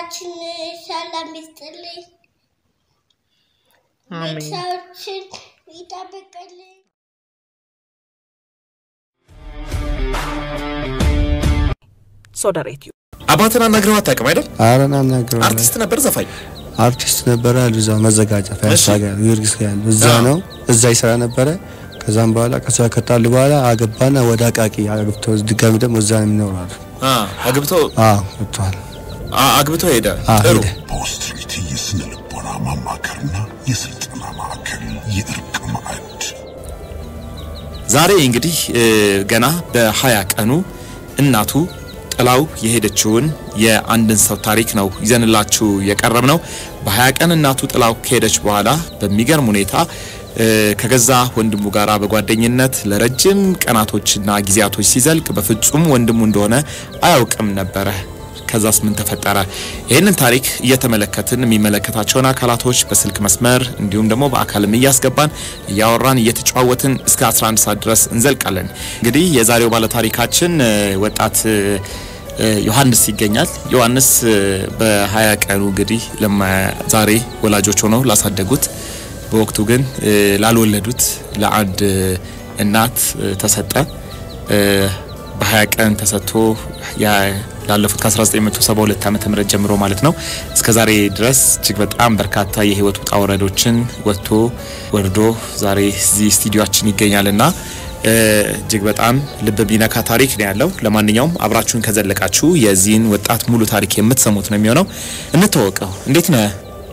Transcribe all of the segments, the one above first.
ሀገራችን ሰላም ይስጥልኝ፣ አሜን። ቤተሰቦችን ይጠብቅልኝ። ሶዳ ሬዲዮ አባትን አናግረው አታውቅም አይደል? አረን አናግረው አርቲስት ነበር ዘፋኝ። አርቲስት ነበረ አሉ እዛ መዘጋጃ ፒያሳ እሺ። ጋር ጊዮርጊስ ጋር ያለው እዛ አዎ። ነው እዛ ይሰራ ነበረ። ከዛም በኋላ ከዛ ከጣሉ በኋላ አገባና ወደ አቃቂ አግብቶ ድጋሚ ደግሞ እዛ ነው የሚኖሩ አሉ። አ አግብቶ አዎ ገብቷል። አ አግብቶ ሄደ። አዎ ጥሩ ሄደ። በኦስትሪቲ የስነ ልቦና ማማከርና የስልጠና ማዕከል የእርቅ ማዕድ ዛሬ እንግዲህ እ፣ ገና በሀያ ቀኑ እናቱ ጥላው የሄደችውን የአንድን ሰው ታሪክ ነው ይዘንላችሁ የቀረብ ነው። በሀያ ቀን እናቱ ጥላው ከሄደች በኋላ በሚገርም ሁኔታ እ፣ ከገዛ ወንድሙ ጋር በጓደኝነት ለረጅም ቀናቶችና ጊዜያቶች ሲዘልቅ በፍጹም ወንድሙ እንደሆነ አያውቅም ነበረ። ከዛስ ምን ተፈጠረ? ይህንን ታሪክ እየተመለከትን የሚመለከታቸውን አካላቶች በስልክ መስመር እንዲሁም ደግሞ በአካልም እያስገባን እያወራን እየተጨዋወትን እስከ 11 ሰዓት ድረስ እንዘልቃለን። እንግዲህ የዛሬው ባለታሪካችን እ፣ ወጣት እ፣ እ፣ ዮሐንስ ይገኛል። ዮሐንስ እ፣ በሀያ ቀኑ እንግዲህ ለማ ዛሬ ወላጆች ሆነው ላሳደጉት በወቅቱ ግን እ፣ ላልወለዱት ለአንድ እ፣ እናት እ፣ ተሰጠ። እ፣ በ20 ቀን ተሰጥቶ ያ ላለፉት ከ1972 ዓመተ ምህረት ጀምሮ ማለት ነው እስከ ዛሬ ድረስ እጅግ በጣም በርካታ የህይወት ውጣ ወረዶችን ወጥቶ ወርዶ ዛሬ እዚህ ስቱዲዮአችን ይገኛልና እ፣ እጅግ በጣም ልብ ቢነካ ታሪክ ነው ያለው። ለማንኛውም አብራችሁን ከዘለቃችሁ የዚህን ወጣት ሙሉ ታሪክ የምትሰሙት ነው የሚሆነው። እንተዋወቀው። እንዴት ነህ?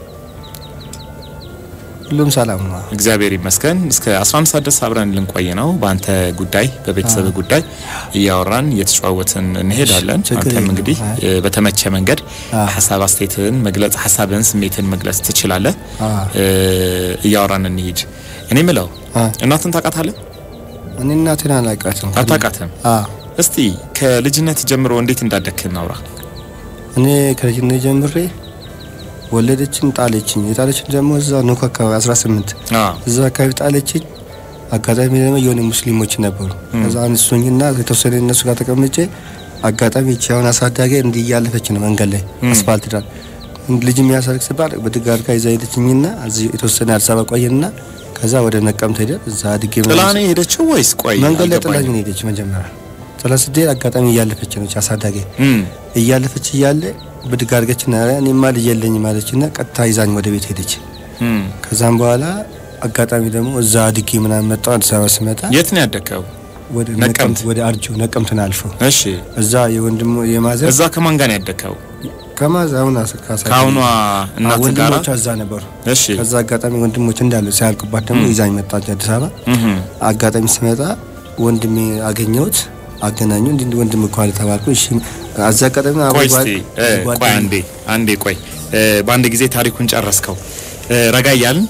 ሁሉም ሰላም ነው። እግዚአብሔር ይመስገን። እስከ 11 ሰዓት ድረስ አብረን ልንቆይ ነው። በአንተ ጉዳይ፣ በቤተሰብ ጉዳይ እያወራን እየተጨዋወትን እንሄዳለን። ችግር አንተም የለውም። እንግዲህ አይ። እ፣ በተመቸ መንገድ አዎ። ሀሳብ አስተያየትህን መግለጽ፣ ሀሳብህን፣ ስሜትን መግለጽ ትችላለህ። አዎ። እ፣ እያወራን እንሂድ። እኔ ምለው አዎ። እናትን ታውቃታለህ? እኔ እናቴን አላውቃትም። አታውቃትም? አዎ እስቲ ከልጅነት ጀምሮ እንዴት እንዳደግህ እናውራ። እኔ ከልጅነት ጀምሬ ወለደችን፣ ጣለችኝ። የጣለችን ደግሞ እዛ ኑክ አካባቢ 18 አዎ። እዛ አካባቢ ጣለችኝ። አጋጣሚ ደግሞ የሆነ ሙስሊሞች ነበሩ። ከዛ አንሱኝና የተወሰነ እነሱ ጋር ተቀምጬ አጋጣሚ ይቺ አሁን አሳዳጊ እንዲህ እያለፈች ነው መንገድ ላይ አስፋልት ዳር ልጅ የሚያሰርግ ሲባል በድግ አድርጋ ይዛ ሄደችኝና እዚህ የተወሰነ አዲስ አበባ ቆየንና ከዛ ወደ ነቀምት ሄደን እዛ አድጌ ጥላ ነው የሄደችው ወይስ ቆይ? መንገድ ላይ አልገባኝም። ጥላኝ ነው ሄደች። መጀመሪያ ጥላ ስትሄድ አጋጣሚ እያለፈች ነች አሳዳጊ እም፣ እያለፈች እያለ ብድግ አድርገችና ኧረ እኔማ ልጅ የለኝም አለችና ቀጥታ ይዛኝ ወደ ቤት ሄደች። እም። ከዛም በኋላ አጋጣሚ ደግሞ እዛ አድጌ ምናምን መጣሁ። አዲስ አበባ ስመጣ የት ነው ያደግከው? ወደ ነቀምት። ነቀምት ወደ አርጆ ነቀምትን አልፎ እሺ። እዛ የወንድሞ የማዘር እዛ ከማን ጋር ነው ያደግከው? ከማዘር አሁን አስ- ካሳ ከአሁኗ እናት ጋራ? ወንድሞቿ እዛ ነበሩ። እሺ። ከዛ አጋጣሚ ወንድሞች እንዳሉ ሲያልቁባት ደግሞ ይዛኝ መጣች አዲስ አበባ። እም። አጋጣሚ ስመጣ ወንድሜ አገኘሁት፣ አገናኙ እንዲህ ወንድም እኮ አለ ተባልኩ። እሺ አዛ አጋጣሚ አብሮ ቆይ ጓ- እስቲ እ፣ ጓደኛ- ቆይ አንዴ አንዴ ቆይ እ፣ በአንድ ጊዜ ታሪኩን ጨረስከው። እ፣ ረጋ እያልን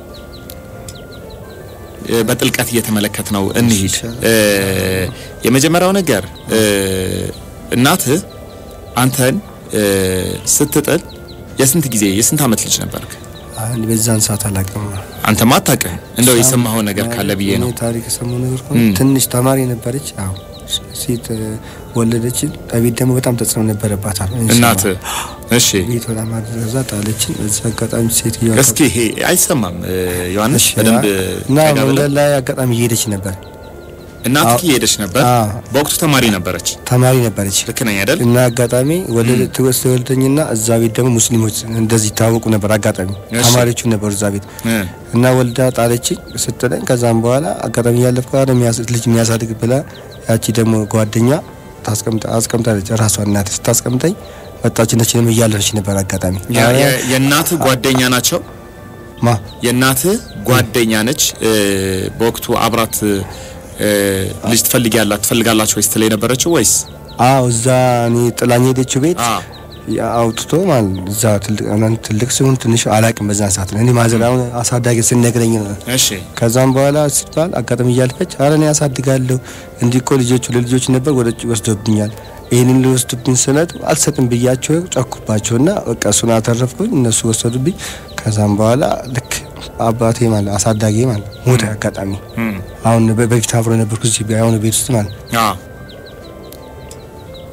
እ፣ በጥልቀት እየተመለከት ነው እንሂድ። እ፣ የመጀመሪያው ነገር እ፣ እናትህ አንተን እ፣ ስትጥል የስንት ጊዜ የስንት ዓመት ልጅ ነበርክ? አንድ በዛን ሰዓት አላውቅም። አንተማ አታውቅም። እንደው የሰማኸው ነገር ካለ ብዬ ነው። እኔ ታሪክ የሰማው ነገር ከሆነ ትንሽ ተማሪ ነበረች። አዎ ሴት እ፣ ወለደችን። ቤት ደግሞ በጣም ተጽዕኖ ነበረባታል። እናትህ እሺ ቤት በጣም አድረዛ ጣለችን። በዚህ አጋጣሚ ሴትዮዋ እስኪ ይሄ አይሰማም እ፣ ዮሐንስ እሺ፣ በደንብ እና ረጋ ብለህ መንገድ ላይ አጋጣሚ እየሄደች ነበር። እናትህ እየሄደች ነበር። አዎ። በወቅቱ ተማሪ ነበረች። ተማሪ ነበረች ልክ ነኝ አይደል? እና አጋጣሚ ወለደ ትወስ ተወልደኝና እዛ ቤት ደግሞ ሙስሊሞች እንደዚህ ይታወቁ ነበር። አጋጣሚ እሺ። ተማሪዎቹ ነበሩ እዛ ቤት እ፣ እና ወልዳ ጣለችኝ ስትለኝ፣ ከዛም በኋላ አጋጣሚ እያለፍኩ ጋር ልጅ የሚያሳድግ ብላ ያቺ ደግሞ ጓደኛ ታስቀምጣ አስቀምጣለች። ራሷ እናት ስታስቀምጠኝ መጣች። ነች ደግሞ እያለፈች ነበር አጋጣሚ የ- ኧረ፣ የ- የእናትህ ጓደኛ ናቸው። ማ የእናትህ ጓደኛ ነች። እ፣ በወቅቱ አብራት እ፣ ልጅ ትፈልጊያላት ትፈልጋላችሁ ወይስ ትለይ ነበረችው ወይስ? አዎ እዛ እኔ ጥላኝ ሄደችው ቤት አ ያ አውጥቶ ማለት ነው። እዛ ትልቅ አሁን ትልቅ ሲሆን ትንሽ አላቅም በዛን ሰዓት ነው እኔ ማዘር አሁን አሳዳጊ ስነግረኝ ነው እሺ ከዛም በኋላ ሲባል አጋጣሚ እያልፈች አረ እኔ ያሳድጋለሁ እንዲህ እኮ ልጆቹ ለልጆች ነበር ወደ ውጭ ወስዶብኛል። ይህንን ሊወስዱብኝ ስለት አልሰጥም ብያቸው ጨኩባቸውና በቃ እሱን አተረፍኩኝ። እነሱ ወሰዱብኝ። ከዛም በኋላ ልክ አባቴ ማለት አሳዳጊ ማለት ሞተ። አጋጣሚ እም፣ አሁን በ- በፊት አብሮ ነበርኩ እዚህ አሁን ቤት ውስጥ ማለት አ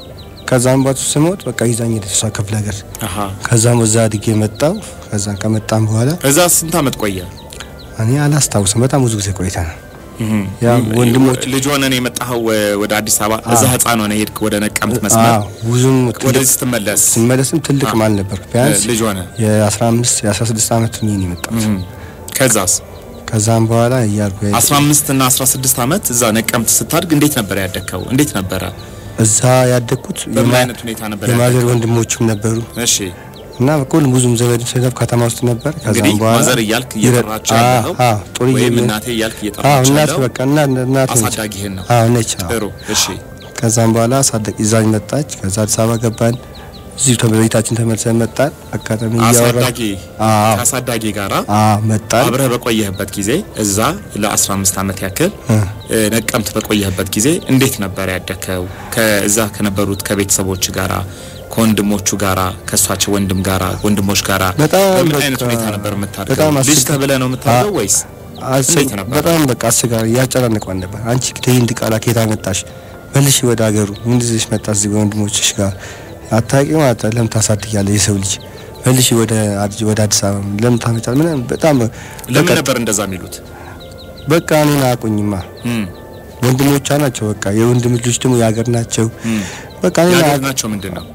ከዛም በኋላ ስሞት በቃ ይዛኝ ሄደች እሷ ክፍለ ሀገር። አሃ ከዛም እዛ አድጌ መጣው። ከዛ ከመጣም በኋላ እዛ ስንት አመት ቆየ? እኔ አላስታውስም። በጣም ብዙ ጊዜ ቆይታ ነው። እህ ያ ወንድሞች ልጅ ሆነ ነው የመጣኸው ወ- ወደ አዲስ አበባ? እዛ ህፃን ሆነ ሄድክ ወደ ነቀምት መስመር? አዎ ብዙም ትልቅ ወደዚህ ስትመለስ ስመለስም ትልቅ ማል ነበር። ቢያንስ ልጅ ሆነ? የ15 የ16 ዓመት ሆኜ ነው የመጣሁት። እህ ከዛስ ከዛም በኋላ እያልኩ 15 እና 16 አመት እዛ ነቀምት ስታድግ እንዴት ነበር ያደግከው? እንዴት ነበረ? እዛ ያደግኩት በምን የማ- አይነት ሁኔታ ነበር የማዘር ያደግከው? ወንድሞችም ነበሩ እሺ እና በኩል ብዙም ዘመድ ስለብ ከተማ ውስጥ ነበር። እንግዲህ ከዛም በኋላ ማዘር እያልክ እየጠራቸው ይረ- ያለው አዎ፣ ጥሩዬ ወይም ብዬ- እናቴ እያልክ አዎ እየጠራቸው እናቴ ያለው በቃ እና እናቴ ነች። አሳዳጊህን ነው። አዎ ነች። አዎ። ጥሩ እሺ ከዛም በኋላ አሳደግ ይዛኝ መጣች። ከዛ አዲስ አበባ ገባን። እዚሁ ተበቤታችን ተመልሰን መጣን። አጋጣሚ እያወራ አሳዳጊ አዎ ከአሳዳጊ ጋራ አዎ መጣን። አብረህ በቆየህበት ጊዜ እዛ ለ15 ዓመት ያክል እ፣ እ፣ ነቀምት በቆየህበት ጊዜ እንዴት ነበር ያደግከው? ከዛ ከነበሩት ከቤተሰቦች ጋራ ከወንድሞቹ ጋራ ከእሷቸው ወንድም ጋራ ወንድሞች ጋራ በጣም በምን በቃ አይነት ሁኔታ ነበር የምታድገው? በጣም ልጅ አስቸጋሪ- ተብለህ ነው የምታድገው ወይስ አስ- እንዴት ነበር? በጣም በቃ አስቸጋሪ እያጨናንቋን ነበር። አንቺ ከህንድ ቃላ ከየት መጣሽ? መልሽ ወደ ሀገሩ ምን ይዘሽ መጣሽ? እዚህ ወንድሞችሽ ጋር አታውቂ ማለት ነው። ለምን ታሳድጊያለሽ? የሰው ልጅ መልሽ ወደ አዲስ ወደ አዲስ አበባ ለምን ታመጫለሽ? ምናምን በጣም ለምን በቃ- ነበር እንደዛ የሚሉት? በቃ እኔን አያውቁኝማ እም፣ ወንድሞቿ ናቸው። በቃ የወንድም ልጆች ደግሞ የሀገር ናቸው። እም። በቃ እኔን የሀገር አያውቁ- ናቸው ምንድን ነው?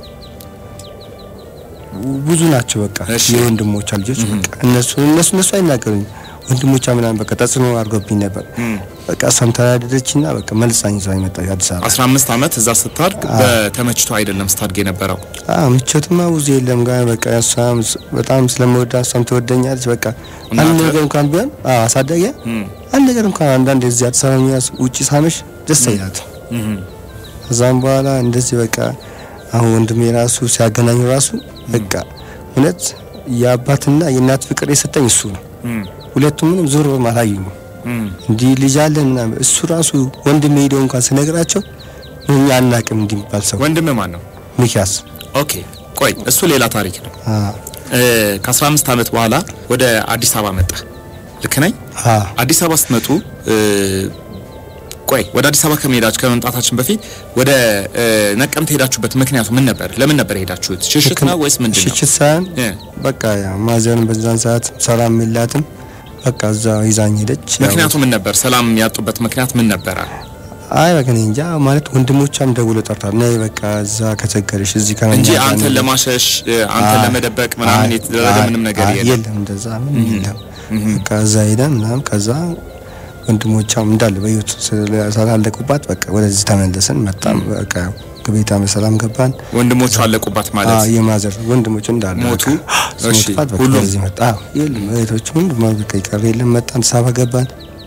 ብዙ ናቸው። በቃ እሺ። የወንድሞቿ ልጆች በቃ እነሱ እነሱ እነሱ አይናገሩኝ ወንድሞቿ ምናምን በቃ ተጽዕኖ አድርጎብኝ ነበር። እም። በቃ እሷም ተናደደችና በቃ መልሳኝ ይዛኝ መጣች አዲስ አበባ። 15 ዓመት እዛ ስታድግ በተመችቶ አይደለም ስታድግ የነበረው። አዎ ምቾትማ ብዙ የለም ጋር በቃ እሷም ስ- በጣም ስለምወዳ እሷም ትወደኛለች። በቃ አንድ እናትህ? ነገር እንኳን ቢሆን አዎ አሳደጊያ እም፣ አንድ ነገር እንኳን አንዳንድ እዚህ አዲስ አበባ የሚያስ ውጪ ሳመሽ ደስ አይላትም። እም፣ ከዛም በኋላ እንደዚህ በቃ አሁን ወንድሜ ራሱ ሲያገናኙ ራሱ በቃ እውነት የአባትና የእናት ፍቅር የሰጠኝ እሱ ነው። እም፣ ሁለቱም ምንም ዞር አላዩኝም። እም። እንዲህ ልጅ አለን ምናምን እሱ ራሱ ወንድሜ ሄደው እንኳን ስነግራቸው እኛ አናቅም እንዲህ የሚባል ሰው ወንድም ማን ነው? ሚኪያስ ኦኬ ቆይ እሱ ሌላ ታሪክ ነው። አዎ እ፣ ከ15 ዓመት በኋላ ወደ አዲስ አበባ መጣ። ልክ ነኝ? አዎ አዲስ አበባ ስትመጡ እ፣ ቆይ ወደ አዲስ አበባ ከመሄዳችሁ ከመምጣታችን በፊት ወደ እ፣ ነቀምት ሄዳችሁበት ምክንያቱ ምን ነበር? ለምን ነበር ሄዳችሁት? ሽሽት ነው ወይስ ምንድን ነው? ሽሽት ሳይሆን እ፣ በቃ ያው ማዘርን በዛን ሰዓት ሰላም የላትም። በቃ እዛ ይዛኝ ሄደች። ያው ምክንያቱ ምን ነበር? ሰላም ያጡበት ምክንያት ምን ነበረ? አይ በቃ እኔ እንጃ ማለት ወንድሞቿም ደውሎ ጠርታል። ነይ በቃ እዛ ከቸገረሽ እዚህ ከመኛ እንጂ ጋር አንተን ነይ። ለማሸሽ እ፣ አንተን አይ፣ ለመደበቅ ምናምን አይ፣ የተደረገ አይ፣ ምንም ነገር አይ፣ የለም። የለም እንደዛ ምንም የለም። በቃ እዛ ሄደን ምናምን ከዛ ወንድሞቿም እንዳለ በህይወት ስላለቁባት በቃ ወደዚህ ተመለስን። መጣም በቃ ከቤታ በሰላም ገባን። ወንድሞቹ አለቁባት ማለት አዎ የማዘር ወንድሞች እንዳለ ሞቱ? በቃ እሺ፣ ስሞትባት በቃ ሁሉም? ወደዚህ መጣ። አዎ የለም እህቶች ሁሉም በቃ ይቀር የለም። መጣን አዲስ አበባ ገባን።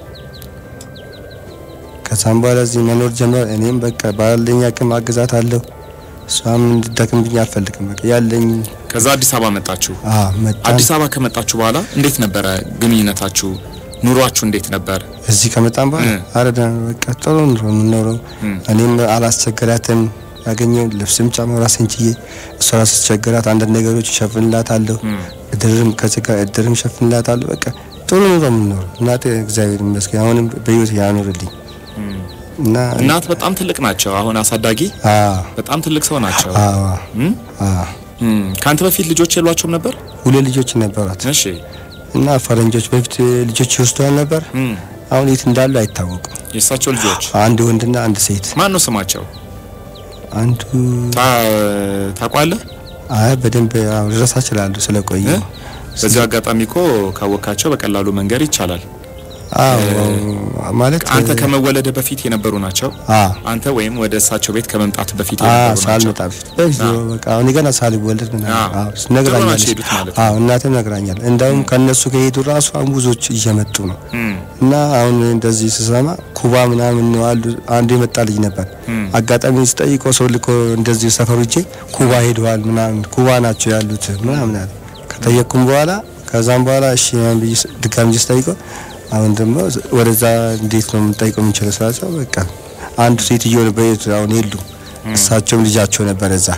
ከዛም በኋላ እዚህ መኖር ጀመር። እኔም በቃ ባለኝ አቅም አግዛት አለሁ። እሷም እንድደክምብኝ አልፈልግም። በቃ ያለኝ ከዛ አዲስ አበባ መጣችሁ። አዎ መጣን። አዲስ አበባ ከመጣችሁ በኋላ እንዴት ነበረ ግንኙነታችሁ? ኑሯችሁ እንዴት ነበር? እዚህ ከመጣን በኋላ እ። አረ ደህና ነው፣ በቃ ጥሩ ኑሮ የምንኖረው። እ። እኔም አላስቸገራትም። ያገኘው ልብስም ጫማ ራሴን ችዬ እሷ ስትቸገራት አንዳንድ ነገሮች እሸፍንላታለሁ። እድርም ከስጋ እድርም እሸፍንላታለሁ። በቃ ጥሩ ኑሮ የምንኖረው እናቴ እግዚአብሔር ይመስገን አሁንም በህይወት ያኖርልኝ እና እናት በጣም ትልቅ ናቸው። አሁን አሳዳጊ አዎ በጣም ትልቅ ሰው ናቸው። አዎ እም? አዎ እም። ከአንተ በፊት ልጆች የሏቸውም ነበር? ሁለት ልጆች ነበሯት እሺ። እና ፈረንጆች በፊት ልጆች ይወስዷል ነበር። እም። አሁን የት እንዳሉ አይታወቁም። የእሳቸው ልጆች አንድ ወንድና አንድ ሴት ማን ነው ስማቸው? አንዱ ታ- ታውቋለህ? አይ በደንብ ያው ልረሳ እችላለሁ ስለቆየ እ? በዚህ አጋጣሚ እኮ ካወካቸው በቀላሉ መንገር ይቻላል። አዎ ማለት አንተ ከመወለደ በፊት የነበሩ ናቸው። አዎ አንተ ወይም ወደ እሳቸው ቤት ከመምጣት በፊት አዎ የነበሩ ናቸው። ሳልመጣ በፊት በፊት አዎ። በቃ አሁን ገና ሳልወለድ ምናምን አዎ። አዎ ጥሩ ነግራኛለች። ናቸው የሄዱት ማለት ነው። አዎ እናቴም ነግራኛል። እንደውም ከነሱ ከሄዱ ራሱ አሁን ብዙዎች እየመጡ ነው እም። እና አሁን እንደዚህ ስሰማ ኩባ ምናምን ነው አሉ። አንዱ የመጣ ልጅ ነበር። አጋጣሚ ስጠይቀው ሰው ልኮ እንደዚህ ሰፈሩ እጄ ኩባ ሄደዋል ምናምን ኩባ ናቸው ያሉት ምናምን አለ። ከጠየቅኩም በኋላ ከዛም በኋላ እሺ ምናምን ብዬ ስ- ድጋሚ ጅ ስጠይቀው አሁን ደግሞ ወደዛ እንዴት ነው የምንጠይቀው የምንችለው ስላቸው በቃ አንዱ ሴትዮ በየት አሁን የሉም። እሳቸውም ልጃቸው ነበር እዛ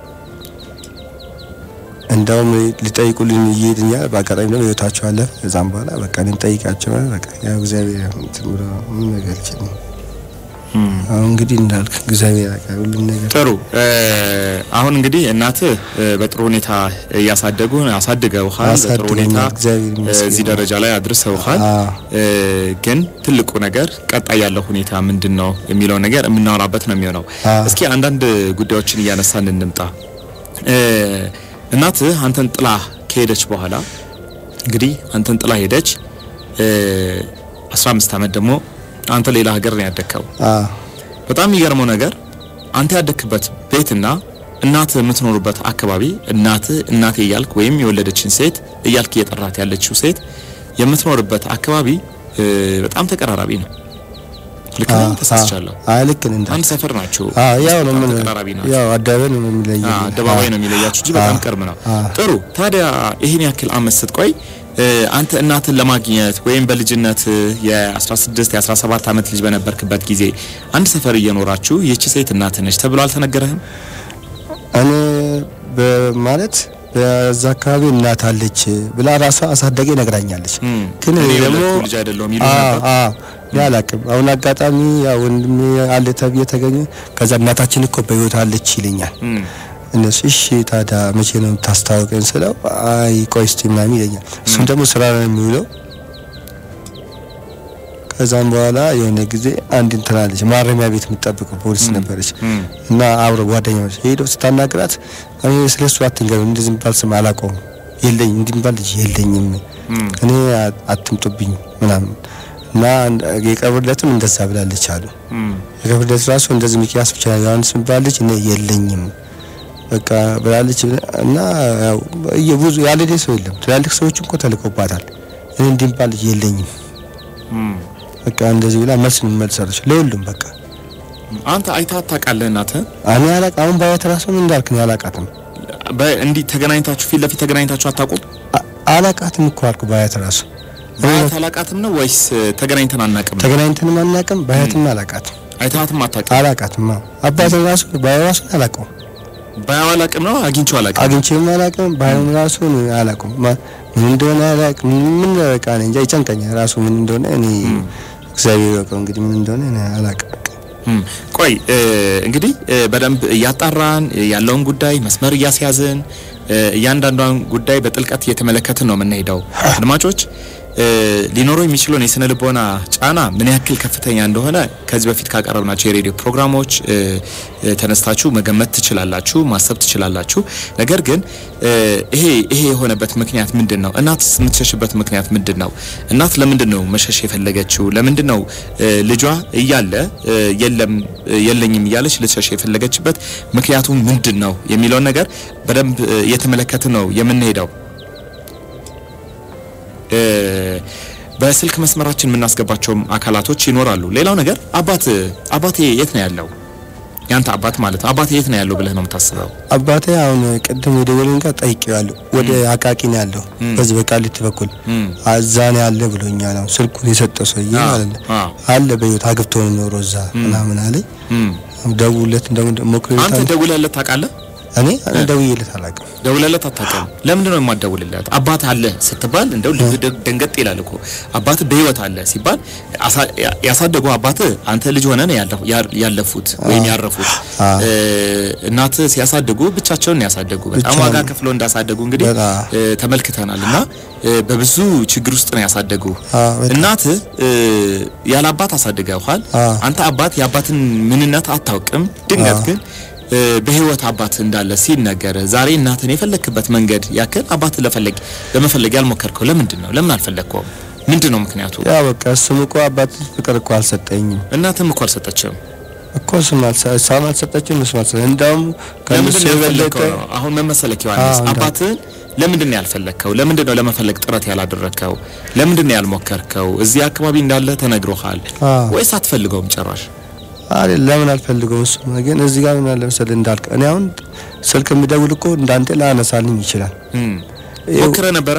እንደውም ሊጠይቁልን እየሄድኛ በአጋጣሚ ደግሞ ህይወታቸው አለ። ከዛም በኋላ በቃ እኔም ጠይቃቸው በቃ ያው እግዚአብሔር እንትን ብሎ ምን ነገር ይችላል አሁን እንግዲህ እንዳልክ እግዚአብሔር ያውቃል ሁሉም ነገር ጥሩ እ፣ አሁን እንግዲህ እናትህ እ፣ በጥሩ ሁኔታ እያሳደጉ አሳድገውሃል። በጥሩ አሳድገውኛል፣ ሁኔታ እግዚአብሔር ይመስገን። እዚህ ደረጃ ላይ አድርሰውሃል። አዎ። እ፣ ግን ትልቁ ነገር ቀጣይ ያለው ሁኔታ ምንድን ነው የሚለው ነገር የምናወራበት ነው የሚሆነው። አዎ። እስኪ አንዳንድ ጉዳዮችን እያነሳን እንምጣ። እ፣ እናትህ አንተን ጥላ ከሄደች በኋላ እንግዲህ አንተን ጥላ ሄደች። እ፣ 15 ዓመት ደግሞ አንተ ሌላ ሀገር ነው ያደግከው። አዎ በጣም የሚገርመው ነገር አንተ ያደግክበት ቤትና እናትህ የምትኖሩበት አካባቢ እናትህ እናቴ እያልክ ወይም የወለደችን ሴት እያልክ እየጠራት ያለችው ሴት የምትኖርበት አካባቢ እ፣ በጣም ተቀራራቢ ነው። ልክ ነኝ? ተሳስቻለሁ። አይ ልክ ነህ እንዳልክ አንድ ሰፈር ናቸው። አዎ ያው ነው በጣም ምን ተቀራራቢ ናቸው። ያው አደባባይ ነው የሚለየው አዎ፣ አደባባይ ነው የሚለያችሁ እንጂ በጣም ቅርብ ነው። አዎ። ጥሩ። ታዲያ ይህን ያክል አመት ስትቆይ እ፣ አንተ እናትን ለማግኘት ወይም በልጅነት የ16 የ17 ዓመት ልጅ በነበርክበት ጊዜ አንድ ሰፈር እየኖራችሁ ይህች ሴት እናትህ ነች ተብሎ አልተነገረህም? እኔ በማለት በዛ አካባቢ እናት አለች ብላ ራሷ አሳዳጊ ነግራኛለች። እም፣ ግን እኔ እኔ ደግሞ የወለድኩ ልጅ አይደለሁም ይሉ አዎ ነበር? አዎ እኔ አላውቅም። አሁን አጋጣሚ ያው ወንድሜ አለ ተብዬ ተገኘ። ከዛ እናታችን እኮ በህይወት አለች ይለኛል። እም፣ እነሱ እሺ ታዲያ መቼ ነው የምታስታውቀን ስለው አይ ቆይ እስቲ ምናምን ይለኛል። እሱም ደግሞ ስራ ነው የሚውለው። ከዛም በኋላ የሆነ ጊዜ አንድ እንትን አለች ማረሚያ ቤት የምትጠብቀው ፖሊስ ነበረች እም፣ እና አብረ ጓደኛዎች ሄደው ስታናግራት እኔ ስለ እሱ አትንገርም እንደዚህ የሚባል ስም አላውቀውም የለኝም እንዲህ የሚባል ልጅ የለኝም እም፣ እኔ አ- አትምጡብኝ ምናምን እና አንድ- የቀብርለትም እንደዛ ብላለች አሉ እም፣ የቀብርለት ራሱ እንደዚህ ሚኪያስ ብቻ ዮሐንስ የሚባል ልጅ እኔ የለኝም በቃ ብላለች እና ያው ብዙ ያለሌ ሰው የለም ትላልቅ ሰዎች እኮ ተልኮባታል እኔ እንዲህ የሚባል ልጅ የለኝም እም። በቃ እንደዚህ ብላ መልስ መልሳለች ለሁሉም በቃ አንተ አይተሃት ታውቃለህ እናትህን? እኔ አላቅ አሁን ባያት ራሱ ምን እንዳልክ ነው አላቃትም በ- እንዲህ ተገናኝታችሁ ፊት ለፊት ተገናኝታችሁ አታውቁም? አ- አላቃትም እኮ አልኩ ባያት ራሱ ባያት አላቃትም ነው ወይስ እ፣ ተገናኝተን አናውቅም? ነው? ተገናኝተንም አናቅም ባያትም አላቃትም አይተሃትም አታውቅም? አላቃትም አዎ አባትን ራሱ ባያ ራሱ አላቀውም ባያው አላውቅም ነው አግኝቼው አላውቅም። አግኝቼም አላቅም ባይም ራሱ አላቀውም ማ- ምን እንደሆነ አላቅም ምን በቃ እኔ እንጃ ይጨንቀኛል ራሱ ምን እንደሆነ እኔ እግዚአብሔር ያውቀው እንግዲህ ምን እንደሆነ እኔ አላቅም በቃ እም፣ ቆይ እ፣ እንግዲህ እ፣ በደንብ እያጣራን እ፣ ያለውን ጉዳይ መስመር እያስያዝን እ፣ እያንዳንዷን ጉዳይ በጥልቀት እየተመለከትን ነው የምንሄደው። አድማጮች እ፣ ሊኖረው የሚችለውን የስነ ልቦና ጫና ምን ያክል ከፍተኛ እንደሆነ ከዚህ በፊት ካቀረብናቸው የሬዲዮ ፕሮግራሞች እ፣ እ፣ ተነስታችሁ መገመት ትችላላችሁ፣ ማሰብ ትችላላችሁ። ነገር ግን እ፣ ይሄ ይሄ የሆነበት ምክንያት ምንድን ነው? እናት የምትሸሽበት ምክንያት ምንድን ነው? እናት ለምንድን ነው መሸሽ የፈለገችው? ለምንድን ነው እ፣ ልጇ እያለ እ፣ የለም እ፣ የለኝም እያለች ልትሸሽ የፈለገችበት ምክንያቱ ምንድን ነው የሚለውን ነገር በደንብ እ፣ እየተመለከትን ነው የምንሄደው። እ፣ በስልክ መስመራችን የምናስገባቸውም አካላቶች ይኖራሉ። ሌላው ነገር አባት አባቴ የት ነው ያለው? ያንተ አባት ማለት ነው። አባቴ የት ነው ያለው ብለህ ነው የምታስበው? አባቴ አሁን ቅድም የደወለኝ ጋር ጠይቄዋለሁ ወደ አቃቂ ነው ያለው በዚህ በቃሊቲ በኩል እም፣ እዛ ነው ያለ ብሎኛል አሁን ስልኩን የሰጠው ሰውዬ አዎ፣ ማለት ነው አዎ። አለ በህይወት አግብቶ ነው የሚኖረው እዛ ምናምን አለኝ እም። ደውለት እንደሞክር አንተ ደውለህለት ታውቃለህ? እኔ እኔ ደውዬለት አላውቅም ደውለለት አታውቅም? ለምንድን ነው የማትደውልለት? አባት አለ ስትባል እንደው ልብ ደ- ደንገጥ ይላል እኮ። አባት በህይወት አለ ሲባል አሳ- ያ- ያሳደጉ አባት አንተ ልጅ ሆነ ነው ያለፉ- ያ- ያለፉት ወይም ያረፉት። አዎ። እ፣ እናት ሲያሳድጉ ብቻቸውን ነው ያሳደጉ። በጣም ብቻውን። ዋጋ ከፍለው እንዳሳደጉ እንግዲህ በጣም። እ፣ ተመልክተናል እና እ፣ በብዙ ችግር ውስጥ ነው ያሳደጉ። አዎ፣ በጣም። እናት ያለ አባት አሳድገውሃል። አዎ። አንተ አባት የአባትን ምንነት አታውቅም። ድንገት አዎ። ግን እ፣ በህይወት አባት እንዳለ ሲነገር ዛሬ እናትን የፈለክበት መንገድ ያክል አባት ለፈለግ ለመፈለግ ያልሞከርከው ለምንድን ነው? ለምን አልፈለግከውም? ምንድን ነው ምክንያቱ? ያ በቃ እሱም እኮ አባት ፍቅር እኮ አልሰጠኝም እናትም እኮ አልሰጠችም። እኮ እሱም አልሰ- እሷም አልሰጠችም እሱም አልሰጠኝም እንዳውም ለምንድን ከእነሱ ነው የበለጠ ያልፈለግከው ነው? አሁን መመሰለክ ዮሐንስ አዎ፣ እንዳ- አባትን ለምንድን ነው ያልፈለግከው? ለምንድን ነው ለመፈለግ ጥረት ያላደረግከው? ለምንድን ነው ያልሞከርከው? እዚህ አካባቢ እንዳለ ተነግሮሃል አዎ። ወይስ አትፈልገውም ጭራሽ? አይደል ለምን አልፈልገውም እሱ ግን እዚህ ጋር ምን አለ መሰለህ እንዳልክ እኔ አሁን ስልክ የሚደውል እኮ እንዳንተ ላነሳልኝ ይችላል እም። ይኸው- ሞክረህ ነበረ?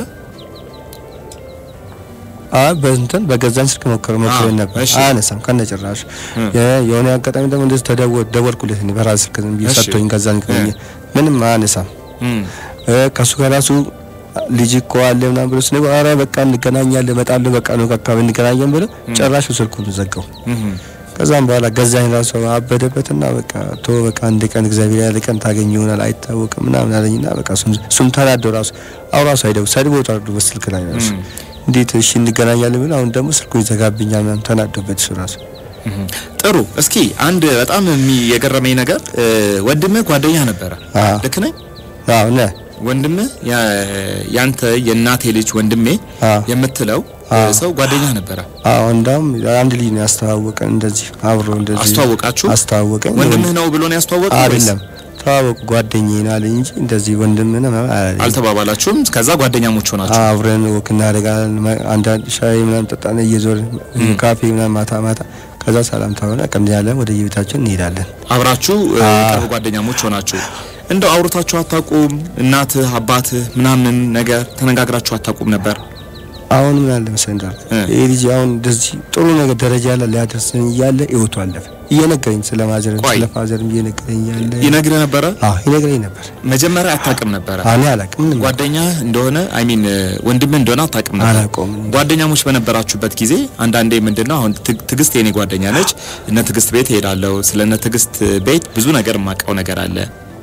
አይ በእንትን በገዛኝ ስልክ ሞከረ ሞከረ አዎ፣ ነበር እሺ። አያነሳም ከነጭራሽ እም። የ- የሆነ አጋጣሚ ደግሞ እንደዚህ ተደወል ደወልኩለት እኔ በራስ ስልክ ዝም ብዬ እሺ። ሰጥቶኝ ገዛኝ ከሆነ ምንም አያነሳም እም። እ፣ ከሱ ጋር ራሱ ልጅ እኮ አለ ምናምን ብሎ ስነግረው ኧረ በቃ እንገናኛለን እመጣለሁ በቃ ነው አካባቢ እንገናኛለን ብሎ ጭራሹ ስልኩን ዘጋው እም። ከዛም በኋላ ገዛኝ ራሱ አበደበትና በቃ ቶ በቃ አንድ ቀን እግዚአብሔር ያለ ቀን ታገኝ ይሆናል አይታወቅም ምናምን አለኝና በቃ እሱም እሱም ተናዶ ራሱ አሁን ራሱ አይደው ሰድቦ ታርዱ በስልክ ላይ ራሱ እንዴት እሺ እንገናኛለን ብሎ አሁን ደግሞ ስልኩ ይዘጋብኛል ምናምን ተናዶበት እሱ ራሱ ጥሩ። እስኪ አንድ በጣም የሚ- የገረመኝ ነገር እ፣ ወንድምህ ጓደኛ ነበረ። አዎ። ልክ ነኝ? አዎ ነ ወንድምህ ያ- ያንተ የእናቴ ልጅ ወንድሜ አዎ። የምትለው እ፣ አዎ። ሰው ጓደኛ ነበረ። አዎ እንዳውም አንድ ልጅ ነው ያስተዋወቀን እንደዚህ አብሮ እንደዚህ አስተዋወቃችሁ? አስተዋወቀን ወንድምህ ነው ብሎ ነው ያስተዋወቀው ወይስ አይደለም ተዋወቁ ጓደኛዬ ነው አለኝ እንጂ እንደዚህ ወንድምህ ነው ምናምን አላለኝም። አልተባባላችሁም? ከዛ ጓደኛሞች ሆናችሁ? አብረን ወክ እናደርጋለን። መ- አንዳንድ ሻይ ምናምን ጠጣን እየዞርን ካፌ ምናምን ማታ ማታ ከዛ ሰላም ተሆነ ቀምድ ያለን ወደ የቤታችን እንሄዳለን። አብራችሁ እ፣ አዎ። ቅርብ ጓደኛሞች ሆናችሁ እንደው አውርታችሁ አታውቁም? እናትህ አባትህ ምናምን ነገር ተነጋግራችሁ አታውቁም ነበር? አሁን ምን አለ መሰለህ እንዳልኩ እ። ይሄ ልጅ አሁን እንደዚህ ጥሩ ነገር ደረጃ ላይ ሊያደርሰን እያለ ህይወቱ አለፈ። እየነገረኝ ስለ ማዘርም ቆይ። ስለ ፋዘርም እየነገረኝ እያለ ይነግርህ ነበረ? አዎ ይነግረኝ ነበር። መጀመሪያ አታውቅም ነበረ? እኔ አላውቅም ምንም ጓደኛ እንደሆነ አይ ሚን ወንድምህ እንደሆነ አታውቅም ነበር? አላውቀውም። ጓደኛሞች በነበራችሁበት ጊዜ አንዳንዴ ምንድነው አሁን ትግ- ትዕግስት የኔ ጓደኛ ነች። እነ ትዕግስት ቤት እሄዳለሁ። ስለ እነ ትዕግስት ቤት ብዙ ነገር የማውቀው ነገር አለ።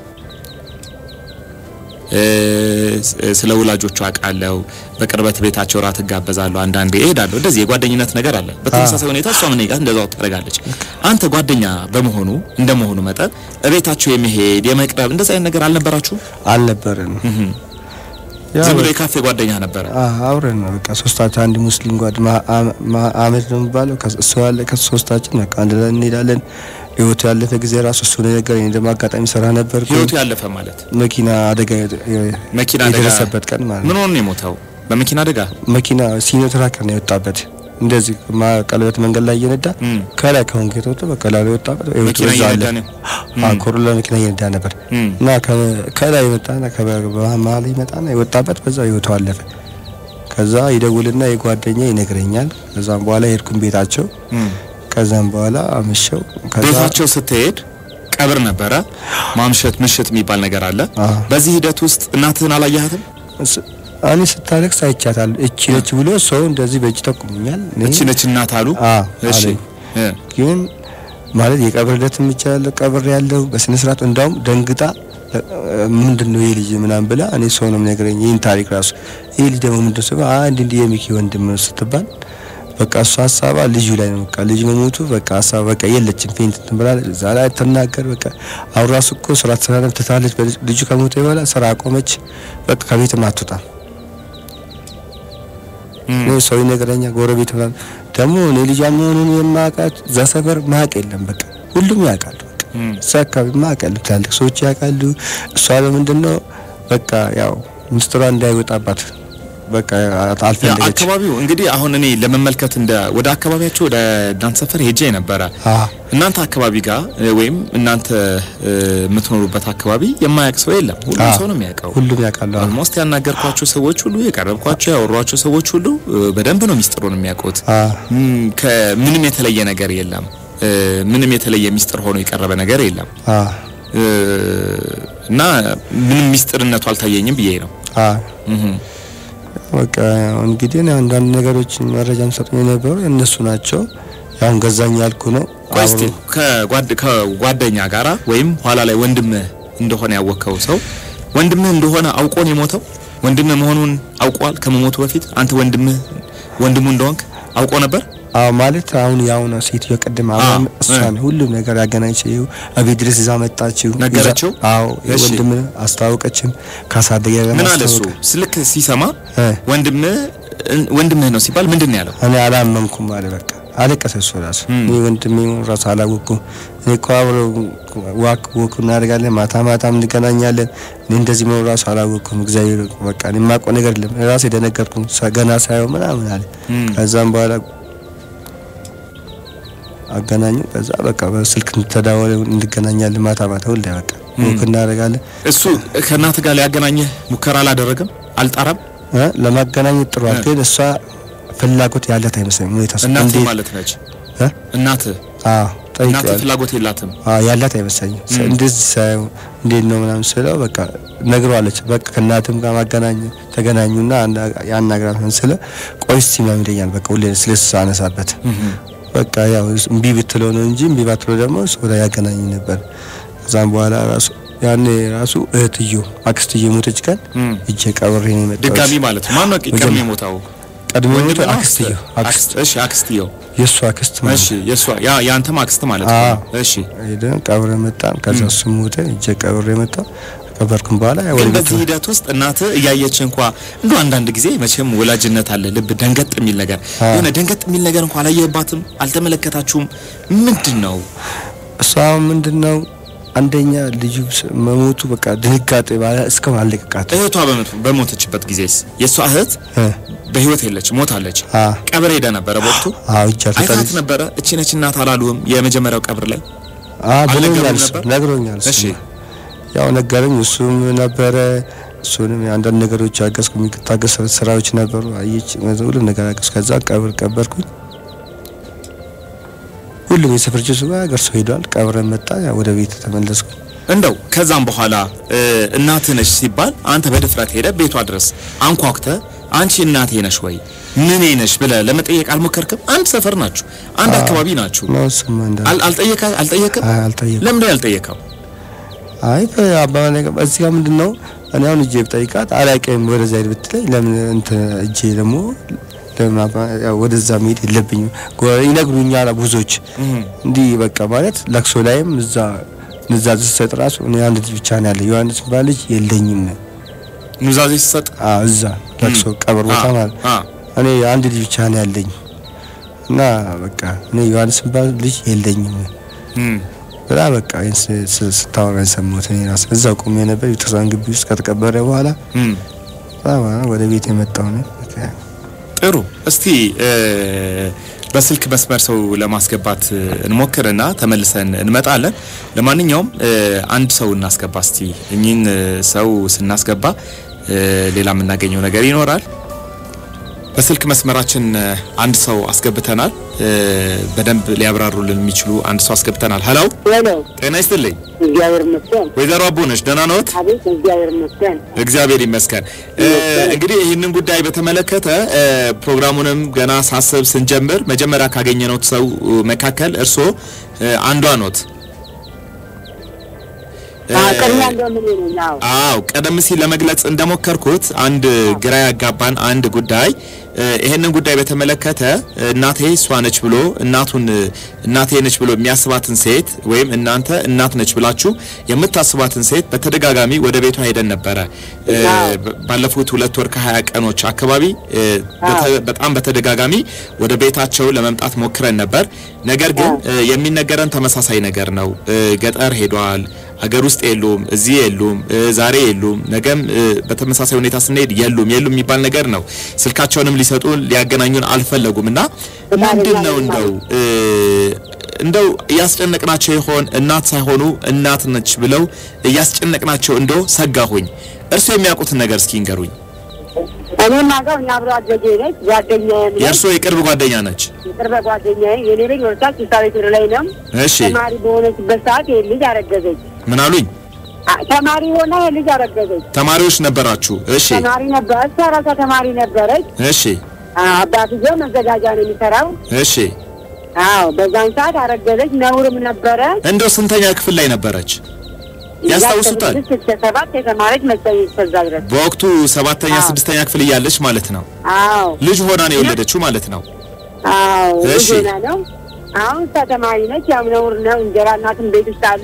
እ፣ ስ- ስለ ወላጆቹ አውቃለሁ። በቅርበት ቤታቸው ራት እጋበዛለሁ። አንዳንዴ እሄዳለሁ። እንደዚህ የጓደኝነት ነገር አለ። በተመሳሳይ ሁኔታ እሷም እኔ ጋር እንደዛው ታደርጋለች። አንተ ጓደኛ በመሆኑ እንደመሆኑ መጠን እቤታቸው የመሄድ የመቅረብ እንደዚህ አይነት ነገር አልነበራችሁም? አልነበረንም። ያው ዝም ብሎ የካፌ ጓደኛ ነበረ። አ- አብረን ነው በቃ ሶስታችን አንድ ሙስሊም ጓድ ማ- አ- ማ- አህመድ ነው የሚባለው ከ- እሱ ያለ ከሶስታችን በቃ አንድ ላይ እንሄዳለን። ህይወቱ ያለፈ ጊዜ ራሱ እሱ ነው የነገረኝ። እኔ ደግሞ አጋጣሚ ስራ ነበር ህይወቱ ያለፈ ማለት መኪና አደጋ የ- የ- መኪና አደጋ የደረሰበት ቀን ማለት ምን ነው። ሆኖ ነው የሞተው? በመኪና አደጋ መኪና ሲኖ ትራከር ነው የወጣበት። እንደዚህ ማ- ቀለበት መንገድ ላይ እየነዳ እም። ከላይ ከወንጌት ወጥቶ በቃ ላይ የወጣበት ህይወቱ መኪና እዛ አለ። እየነዳ ነው? አዎ ኮሮላ መኪና እየነዳ ነበር እም። እና ከ- ከላይ የመጣና ከመሀል ይመጣና የወጣበት በዛ ህይወቱ አለፈ። ከዛ ይደውልና የጓደኛ ይነግረኛል። ከዛም በኋላ የሄድኩን ቤታቸው እም። ከዛም በኋላ አመሸው። ከዛ ቤታቸው ስትሄድ ቀብር ነበረ። ማምሸት ምሽት የሚባል ነገር አለ። አዎ። በዚህ ሂደት ውስጥ እናትህን አላየሃትም? እስ- እኔ ስታለቅስ አይቻታል። እቺ ነች ብሎ ሰው እንደዚህ በእጅ ጠቁሙኛል። እኔ እቺ ነች እናት አሉ። አዎ እሺ አለኝ። እ፣ ግን ማለት የቀብር ዕለትም ብቻ ያለው ቀብር ያለው በስነ ስርዓት እንዳውም ደንግጣ እ፣ ምንድን ነው ይሄ ልጅ ምናምን ብላ እኔ ሰው ነው የሚነግረኝ ይህን ታሪክ ራሱ ይሄ ልጅ ደግሞ ምንድን ነው አንድ እንዲህ የሚኪ ወንድም ነው ስትባል በቃ እሷ ሀሳባ ልጁ ላይ ነው። በቃ ልጅ መሞቱ በቃ ሀሳባ በቃ የለችም ፌንት እንትን ብላለች። እዛ ላይ ትናገር በቃ አሁን ራሱ እኮ ስራ ትሰራለች ትታለች። በልጅ- ልጁ ከሞተ በኋላ ስራ አቆመች። በቃ ከቤትም አትወጣም። እም። እኔ ሰው ይነግረኛል፣ ጎረቤት ምናምን ደግሞ እኔ ልጇ መሆኑን የማውቃት እዛ ሰፈር ማቅ የለም። በቃ ሁሉም ያውቃሉ። በቃ እም። እዛ አካባቢ ማቅ የለም። ትላልቅ ሰዎች ያውቃሉ። እሷ በምንድን ነው በቃ ያው ምስጢሯ እንዳይወጣባት በቃ ያ አልፈለገች። አካባቢው እንግዲህ አሁን እኔ ለመመልከት እንደ ወደ አካባቢያቸው ወደ እናንተ ሰፈር ሄጄ ነበረ። አዎ እናንተ አካባቢ ጋር እ፣ ወይም እናንተ እ፣ የምትኖሩበት አካባቢ የማያውቅ ሰው የለም። ሁሉም አዎ። ሰው ነው የሚያውቀው። ሁሉም ያውቃሉ። አዎ ኦልሞስት ያናገርኳቸው ሰዎች ሁሉ የቀረብኳቸው ያወሯቸው ሰዎች ሁሉ እ፣ በደንብ ነው ሚስጥሩን የሚያውቁት። አዎ ም፣ ከምንም የተለየ ነገር የለም። እ፣ ምንም የተለየ ሚስጥር ሆኖ የቀረበ ነገር የለም አዎ እ፣ እና ምንም ሚስጥርነቱ አልታየኝም ብዬ ነው። አዎ እህ። በቃ እንግዲህ እኔ አንዳንድ ነገሮች መረጃ የሚሰጡኝ የነበሩ እነሱ ናቸው። ያሁን ገዛኝ ያልኩ ነው። ቆይ እስቲ አብሮ- ከጓድ ከጓደኛ ጋራ ወይም ኋላ ላይ ወንድምህ እንደሆነ ያወቅከው ሰው ወንድምህ እንደሆነ አውቆ ነው የሞተው? ወንድምህ መሆኑን አውቋል ከመሞቱ በፊት? አንተ ወንድምህ ወንድሙ እንደሆንክ አውቆ ነበር? አዎ ማለት አሁን ያሁን ሴትዮ ቅድም አሁን አዎ፣ እሷን ሁሉም ነገር ያገናኘችው እቤት ድረስ ይዛ መጣችው። ነገረችው? ይዛ- አዎ እሺ። ወንድም አስታወቀችም ካሳደገ ጋር ምን አለ እሱ? ማስታወቅ። ስልክ ሲሰማ እ። ወንድምህ ወንድምህ ነው ሲባል ምንድን ነው ያለው? እኔ አላመንኩም አለ። በቃ አለቀሰ እሱ ራሱ። እም። እኔ ወንድሜ መሆኑን ራሱ አላወቅኩም። እኔ እኮ አብሮ ዋክ ወክ እናደርጋለን፣ ማታ ማታም እንገናኛለን። እኔ እንደዚህ መሆኑ ራሱ አላወቅኩም። እግዚአብሔር በቃ እኔ የማውቀው ነገር የለም። እኔ ራሴ ደነገርኩ ገና ሳየው ምናምን አለ። እም። ከዛም በኋላ አገናኙ። ከዛ በቃ በስልክ ተዳወለ እንገናኛለን፣ ማታ ማታ ሁሌ በቃ ወክ እናደርጋለን። እሱ ከእናትህ ጋር ሊያገናኘህ ሙከራ አላደረገም? አልጣራም? እ ለማገናኘት ጥሯል፣ ግን እሷ ፍላጎት ያለት አይመስለኝም። ሁኔታ እሱ እናትህ እንዴት- ማለት ነች። እ? እናትህ አዎ እናትህ ጠይቄዋለሁ። ፍላጎት የላትም። አዎ ያላት አይመስለኝም። እም። እንደዚህ ሳየው እንዴት ነው ምናምን ስለው በቃ ነግረዋለች። በቃ ከእናትም ጋር ማገናኘ ተገናኙና ያናግራት ምን ስለ ቆይ እስቲ ምናምን ይለኛል። በቃ ሁሌ ስለሱ አነሳበት በቃ ያው እምቢ ብትለው ነው እንጂ እምቢ ባትለው ደግሞ ሰው ላይ ያገናኝ ነበር። ከዛም በኋላ ራሱ ያኔ ራሱ እህትዮ አክስትዮ ሞተች ቀን እም። እጄ ቀብሬ ነው የመጣሁት። ድጋሚ ማለት ነው። ማነው ቀድሞ መጀመ- የሞተው? ቀድሞ ወንድም የሞተው ነው? አክስትዮ አክስት አክስት። እሺ አክስትየው። የእሱ አክስት ማለት እሺ የሷ ያ ያንተም አክስት ማለት አዎ። ነው። እሺ ሄደን ቀብረ መጣን። ከዛ እሱ ሞተ፣ እጄ ቀብሬ መጣሁ። ከበርኩም በኋላ ያው ወደ ግን ቤት በዚህ ሂደት ውስጥ እናትህ እያየች እንኳ እንዶ አንዳንድ ጊዜ መቼም ወላጅነት አለ ልብ ደንገጥ የሚል ነገር አዎ። የሆነ ደንገጥ የሚል ነገር እንኳ አላየህባትም? አልተመለከታችሁም? ምንድን ነው እሷ ምንድን ነው አንደኛ ልጁ ስ- መሞቱ በቃ ድንጋጤ ባለ እስካሁን አለቀቃት። እህቷ በሞት- በሞተችበት ጊዜስ የእሷ እህት እ በህይወት የለች ሞታለች። አ ቀብር ሄደ ነበረ በወቅቱ አዎ እጃ አይታት ተጠልጅ ነበረ። እቺ ነች እናት አላሉህም? የመጀመሪያው ቀብር ላይ አ አልነገሩም ብሎኛል፣ እሱ ነበር? ነግሮኛል። እሱ እሺ ያው ነገረኝ። እሱም ነበረ እሱንም አንዳንድ ነገሮች አገዝኩ። የሚታገስ ስራዎች ነበሩ። አየች ሁሉ ነገር አገዝኩ። ከዛ ቀብር ቀበርኩኝ። ሁሉም የሰፈር ጅሱ ጋር ሰው ሄዷል። ቀብረን መጣ። ያው ወደ ቤት ተመለስኩ። እንደው ከዛም በኋላ እ፣ እናትህ ነሽ ሲባል አንተ በድፍረት ሄደ ቤቷ ድረስ አንኳኩተ አንቺ እናቴ ነሽ ወይ ምኔ ነሽ ብለህ ለመጠየቅ አልሞከርክም? አንድ ሰፈር ናችሁ፣ አንድ አካባቢ ናችሁ። ነው እሱማ እንዳለ አል- አልጠየቀ አልጠየቅም? አይ አልጠየኩም። ለምንድን ነው ያልጠየቀው? አይ በአባባ ነገር እዚህ ጋር ምንድን ነው እኔ አሁን እጄ ብጠይቃት አላውቅም ወደዛ ሄድ ብትለኝ ለምን እንትን እጄ ደግሞ ለምን አባ- ያው ወደዛ መሄድ የለብኝም ጎ- ይነግሩኛል ብዙዎች እንዲህ በቃ ማለት ለቅሶ ላይም እዛ ንዛዝ ስሰጥ ራሱ እኔ አንድ ልጅ ብቻ ነው ያለ ዮሐንስ የሚባል ልጅ የለኝም ኑዛዜ ሲሰጥ አዎ እዛ ለቅሶ ቀብር ቦታ አ- ማለት አ፣ እኔ አንድ ልጅ ብቻ ነው ያለኝ እና በቃ እኔ ዮሐንስ የሚባል ልጅ የለኝም እም፣ ብላ በቃ ይህን ስ- ስ- ስታወራ የሰማሁት እኔ ራሴ እዛው ቆሜ ነበር። ቤተክርስቲያን ግቢ ውስጥ ከተቀበረ በኋላ እም። በጣም ወደ ቤት የመጣው ነው። ጥሩ እስቲ እ፣ በስልክ መስመር ሰው ለማስገባት እ፣ እንሞክርና ተመልሰን እንመጣለን። ለማንኛውም እ፣ አንድ ሰው እናስገባ እስቲ። እኚህን እ፣ ሰው ስናስገባ እ፣ ሌላ የምናገኘው ነገር ይኖራል። በስልክ መስመራችን እ፣ አንድ ሰው አስገብተናል። እ፣ በደንብ ሊያብራሩልን የሚችሉ አንድ ሰው አስገብተናል። ሀላው ሄሎ፣ ጤና ይስጥልኝ እግዚአብሔር ይመስገን። ወይዘሮ አቦነሽ ደህና ነዎት? አቤት፣ እግዚአብሔር ይመስገን። እግዚአብሔር ይመስገን። እ፣ እንግዲህ ይህንን ጉዳይ በተመለከተ እ፣ ፕሮግራሙንም ገና ሳስብ ስንጀምር መጀመሪያ ካገኘነው ሰው መካከል እርስዎ እ፣ አንዷ ኖት። እ፣ አዎ፣ ቅድሚያ እንደምን ነኝ? አዎ፣ አዎ ቀደም ሲል ለመግለጽ እንደሞከርኩት አንድ ግራ ያጋባን አንድ ጉዳይ እ፣ ይሄንን ጉዳይ በተመለከተ እናቴ እሷ ነች ብሎ እናቱን እ፣ እናቴ ነች ብሎ የሚያስባትን ሴት ወይም እናንተ እናት ነች ብላችሁ የምታስባትን ሴት በተደጋጋሚ ወደ ቤቷ ሄደን ነበረ። እ፣ አዎ። በ- ባለፉት ሁለት ወር ከሀያ ቀኖች አካባቢ እ፣ በተ- በጣም በተደጋጋሚ ወደ ቤታቸው ለመምጣት ሞክረን ነበር። ነገር ግን እ፣ የሚነገረን ተመሳሳይ ነገር ነው። እ፣ ገጠር ሄዷል ሀገር ውስጥ የሉም፣ እዚህ የሉም፣ እ፣ ዛሬ የሉም፣ ነገም እ፣ በተመሳሳይ ሁኔታ ስንሄድ የሉም የሉም የሚባል ነገር ነው። ስልካቸውንም ሊሰጡን ሊያገናኙን አልፈለጉም እና ምንድን ነው እንደው እ፣ እንደው እያስጨነቅናቸው ይሆን እናት ሳይሆኑ እናት ነች ብለው እያስጨነቅናቸው እንደው ሰጋሁኝ። እርስዎ የሚያውቁትን ነገር እስኪ ንገሩኝ። እኔም አውቀው እኛ አብሮ አደጌ ነች፣ ጓደኛዬም ነች፣ የእርስዎ የቅርብ ጓደኛ ነች? የቅርብ ጓደኛዬ። የኔ ልጅ ወርሳት ስልሳ ቤትር ላይ ነው። እሺ ተማሪ በሆነችበት ሰዓት ይህ ልጅ አረገዘች። ምን አሉኝ? አ- ተማሪ ሆና ይህ ልጅ አረገዘች። ተማሪዎች ነበራችሁ? እሺ ተማሪ ነበረ፣ እሷ ራሷ ተማሪ ነበረች። እሺ አ- አባትየው መዘጋጃ ነው የሚሰራው። እሺ አዎ፣ በዛን ሰዓት አረገዘች። ነውርም ነበረ። እንደው ስንተኛ ክፍል ላይ ነበረች? ያስታውሱታል? ስድስት እስከ ሰባት የተማረች መሰለኝ እስከዛ ድረስ። በወቅቱ ሰባተኛ አዎ። ስድስተኛ ክፍል እያለች ማለት ነው። አዎ ልጅ ሆና ነው የወለደችው ማለት ነው። አዎ እሺ። ዜና ነው። አሁን እሷ ተማሪ ነች። ያው ነውር ነው። እንጀራ እናትም ቤት ውስጥ አሉ።